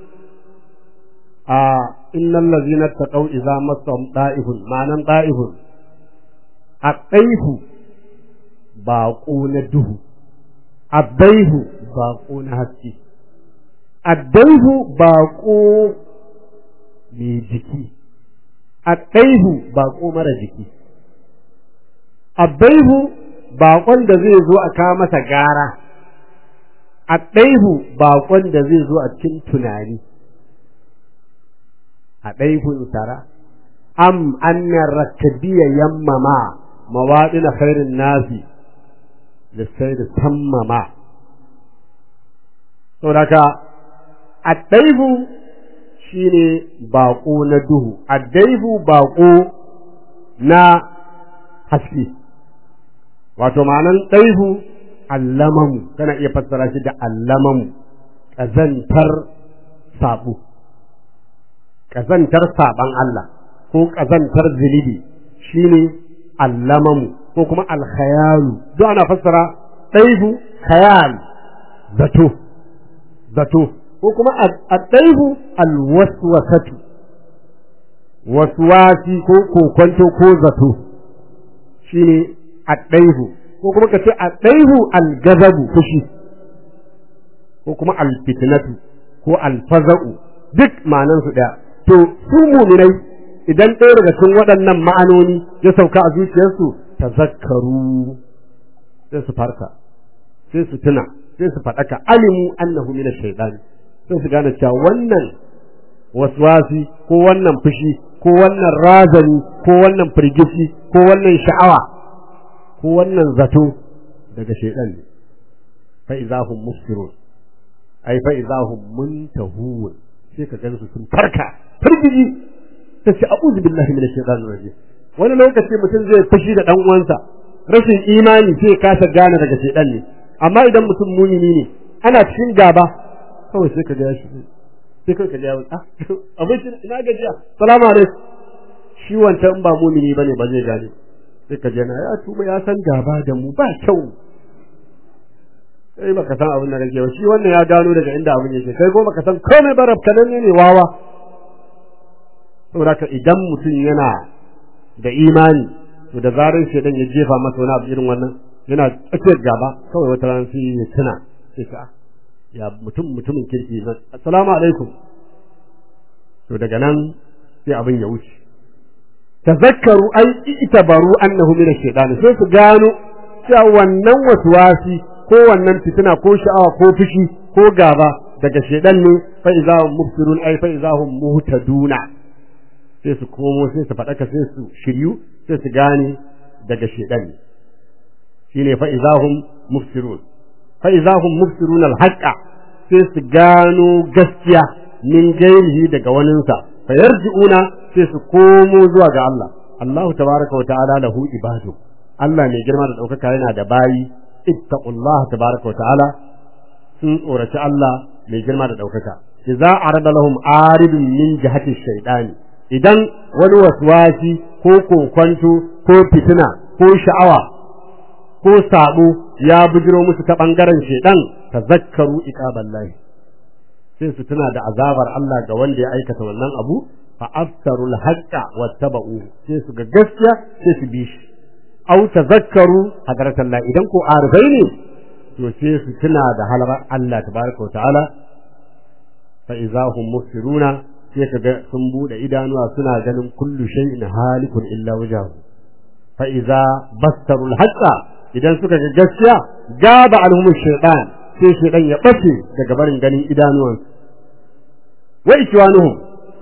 a innal ladzina taqaw idza massahum da'ifun ma'anan da'ifun aqaihu baƙo na duhu addaihu baƙo na haske addaihu baƙo mai jiki addaihu baƙo mara jiki addaihu baƙon da zai zo a kawo masa gara addaihu baƙon da zai zo a cikin tunani addaihu tara am annar rakabiya yammama mawaɗina khairin nasi lissai da sammama saboda addaihu shine baƙo na duhu addaihu baƙo na haske wato ma'anan ɗaihu allamamu kana iya fassara shi da allamamu ƙazantar saɓo ƙazantar saɓan Allah ko ƙazantar zunubi shine allamamu ko kuma alkhayalu duk ana fassara ɗaihu khayal zato zato ko kuma addaihu alwaswasatu waswasi ko kokonto ko zato shine addaihu ko kuma kace addaihu algazabu fushi ko kuma alfitnatu ko alfaza'u duk ma'anan su daya to su mu'minai idan ɗaya daga cikin waɗannan ma'anoni ya sauka a zuciyarsu tazakkaru sai su farka sai su tuna sai su faɗaka alimu annahu min ash-shaytan sai su gane cewa wannan waswasi ko wannan fushi ko wannan razani ko wannan firgici ko wannan sha'awa ko wannan zato daga shaytan ne fa idahum mufsirun ai fa idahum muntahun sai ka gansu sun farka firgiji sai ce a'udhu billahi minash shaitanir rajim wani lokaci mutum zai fushi da dan uwansa rashin imani sai kasa gane daga shaitan ne amma idan mutum mumini ne ana cikin gaba kawai sai ka ga shi sai kai ka ga ah abin shi ina gajiya salamu alaikum shi wancan ba mumini bane ba zai gane sai ka je na ya tuba ya san gaba da mu ba kyau kai baka san abin da kake ba shi wannan ya gano daga inda abin yake kai ko baka san komai ba rabkanan ne wawa saboda idan mutum yana da imani to da zarar shedan ya jefa masa wani abu irin wannan yana tsakiyar gaba kawai wata ran sai ya tuna sai ka ya mutum mutumin kirki nan assalamu alaikum to daga nan sai abin ya wuce tazakkaru ai itabaru annahu min ash-shaytan sai su gano cewa wannan waswasi ko wannan fitina ko sha'awa ko fushi ko gaba daga shedan ne fa idza hum mubsirun ai fa idza hum muhtaduna sai su komo sai su faɗaka sai su shiryu sai su gane daga shedan ne shine fa idza hum mubsirun fa idza hum mubsirun al-haqqa sai su gano gaskiya min gairihi daga waninsa fa yarji'una sai su komo zuwa ga Allah Allah tabaraka wa ta'ala lahu ibadu Allah mai girma da ɗaukaka yana da bayi ittaqullaha tabaraka wa ta'ala sun tsoraci Allah mai girma da ɗaukaka idza arada lahum aridun min jihati shaytani idan wani waswasi ko kokwanto ko fitina ko sha'awa ko sabo ya bujiro musu ta bangaren shaydan tazakkaru iqaballahi sai su tuna da azabar Allah ga wanda ya aikata wannan abu fa aftarul haqqa wattaba'u sai su ga gaskiya sai su bi shi aw tazakkaru hadratallah idan ko arifai ne to sai su tuna da halarar Allah tabaraka ta'ala fa idza hum mufsiruna sai kaga sun bude idanuwa suna ganin kullu shay'in halikun illa wajhahu fa idza bastarul haqqa idan suka ga gaskiya gaba alhum shaytan sai shaytan ya bace daga barin ganin idanuwansu wa ikwanuhum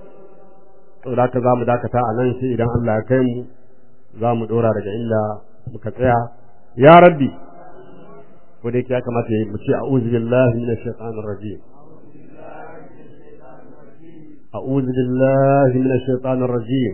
to da ka zamu dakata a nan sai idan Allah ya kai mu zamu dora daga inda muka tsaya ya rabbi ko dai ya kamata mu ce a'udhu billahi minash shaitanir rajim a'udhu billahi minash shaitanir rajim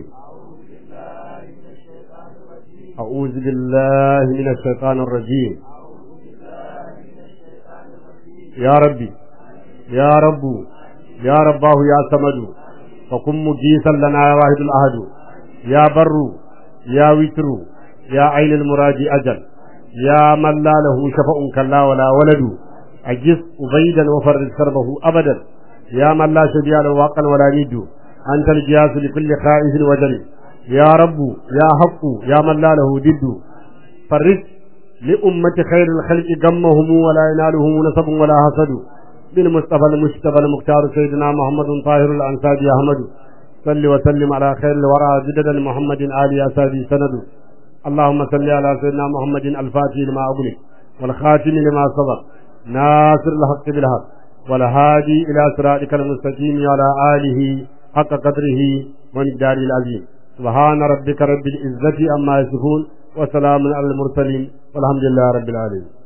a'udhu billahi minash shaitanir rajim ya rabbi يا رب يا رباه يا صمد فكن مجيسا لنا يا واحد الأحد يا بر يا وتر يا عين المراد أجل يا من لا له شفاء كلا ولا ولد أجس أبيدا وفرد كربه أبدا يا من لا شبيع له واقا ولا ند أنت الجياس لكل خائف وجل يا رب يا حق يا من لا له ضد فرد لأمة خير الخلق غمهم ولا ينالهم نسب ولا حسد بالمصطفى المجتبى المختار سيدنا محمد طاهر الأنساب أحمد صل وسلم على خير الورى جدد محمد آل أسابي سند اللهم صل على سيدنا محمد الفاتح لما أغلق والخاتم لما سبق ناصر الحق بالحق والهادي إلى صراطك المستقيم على آله حق قدره ومقداره العظيم سبحان ربك رب العزة عما يصفون وسلام على المرسلين والحمد لله رب العالمين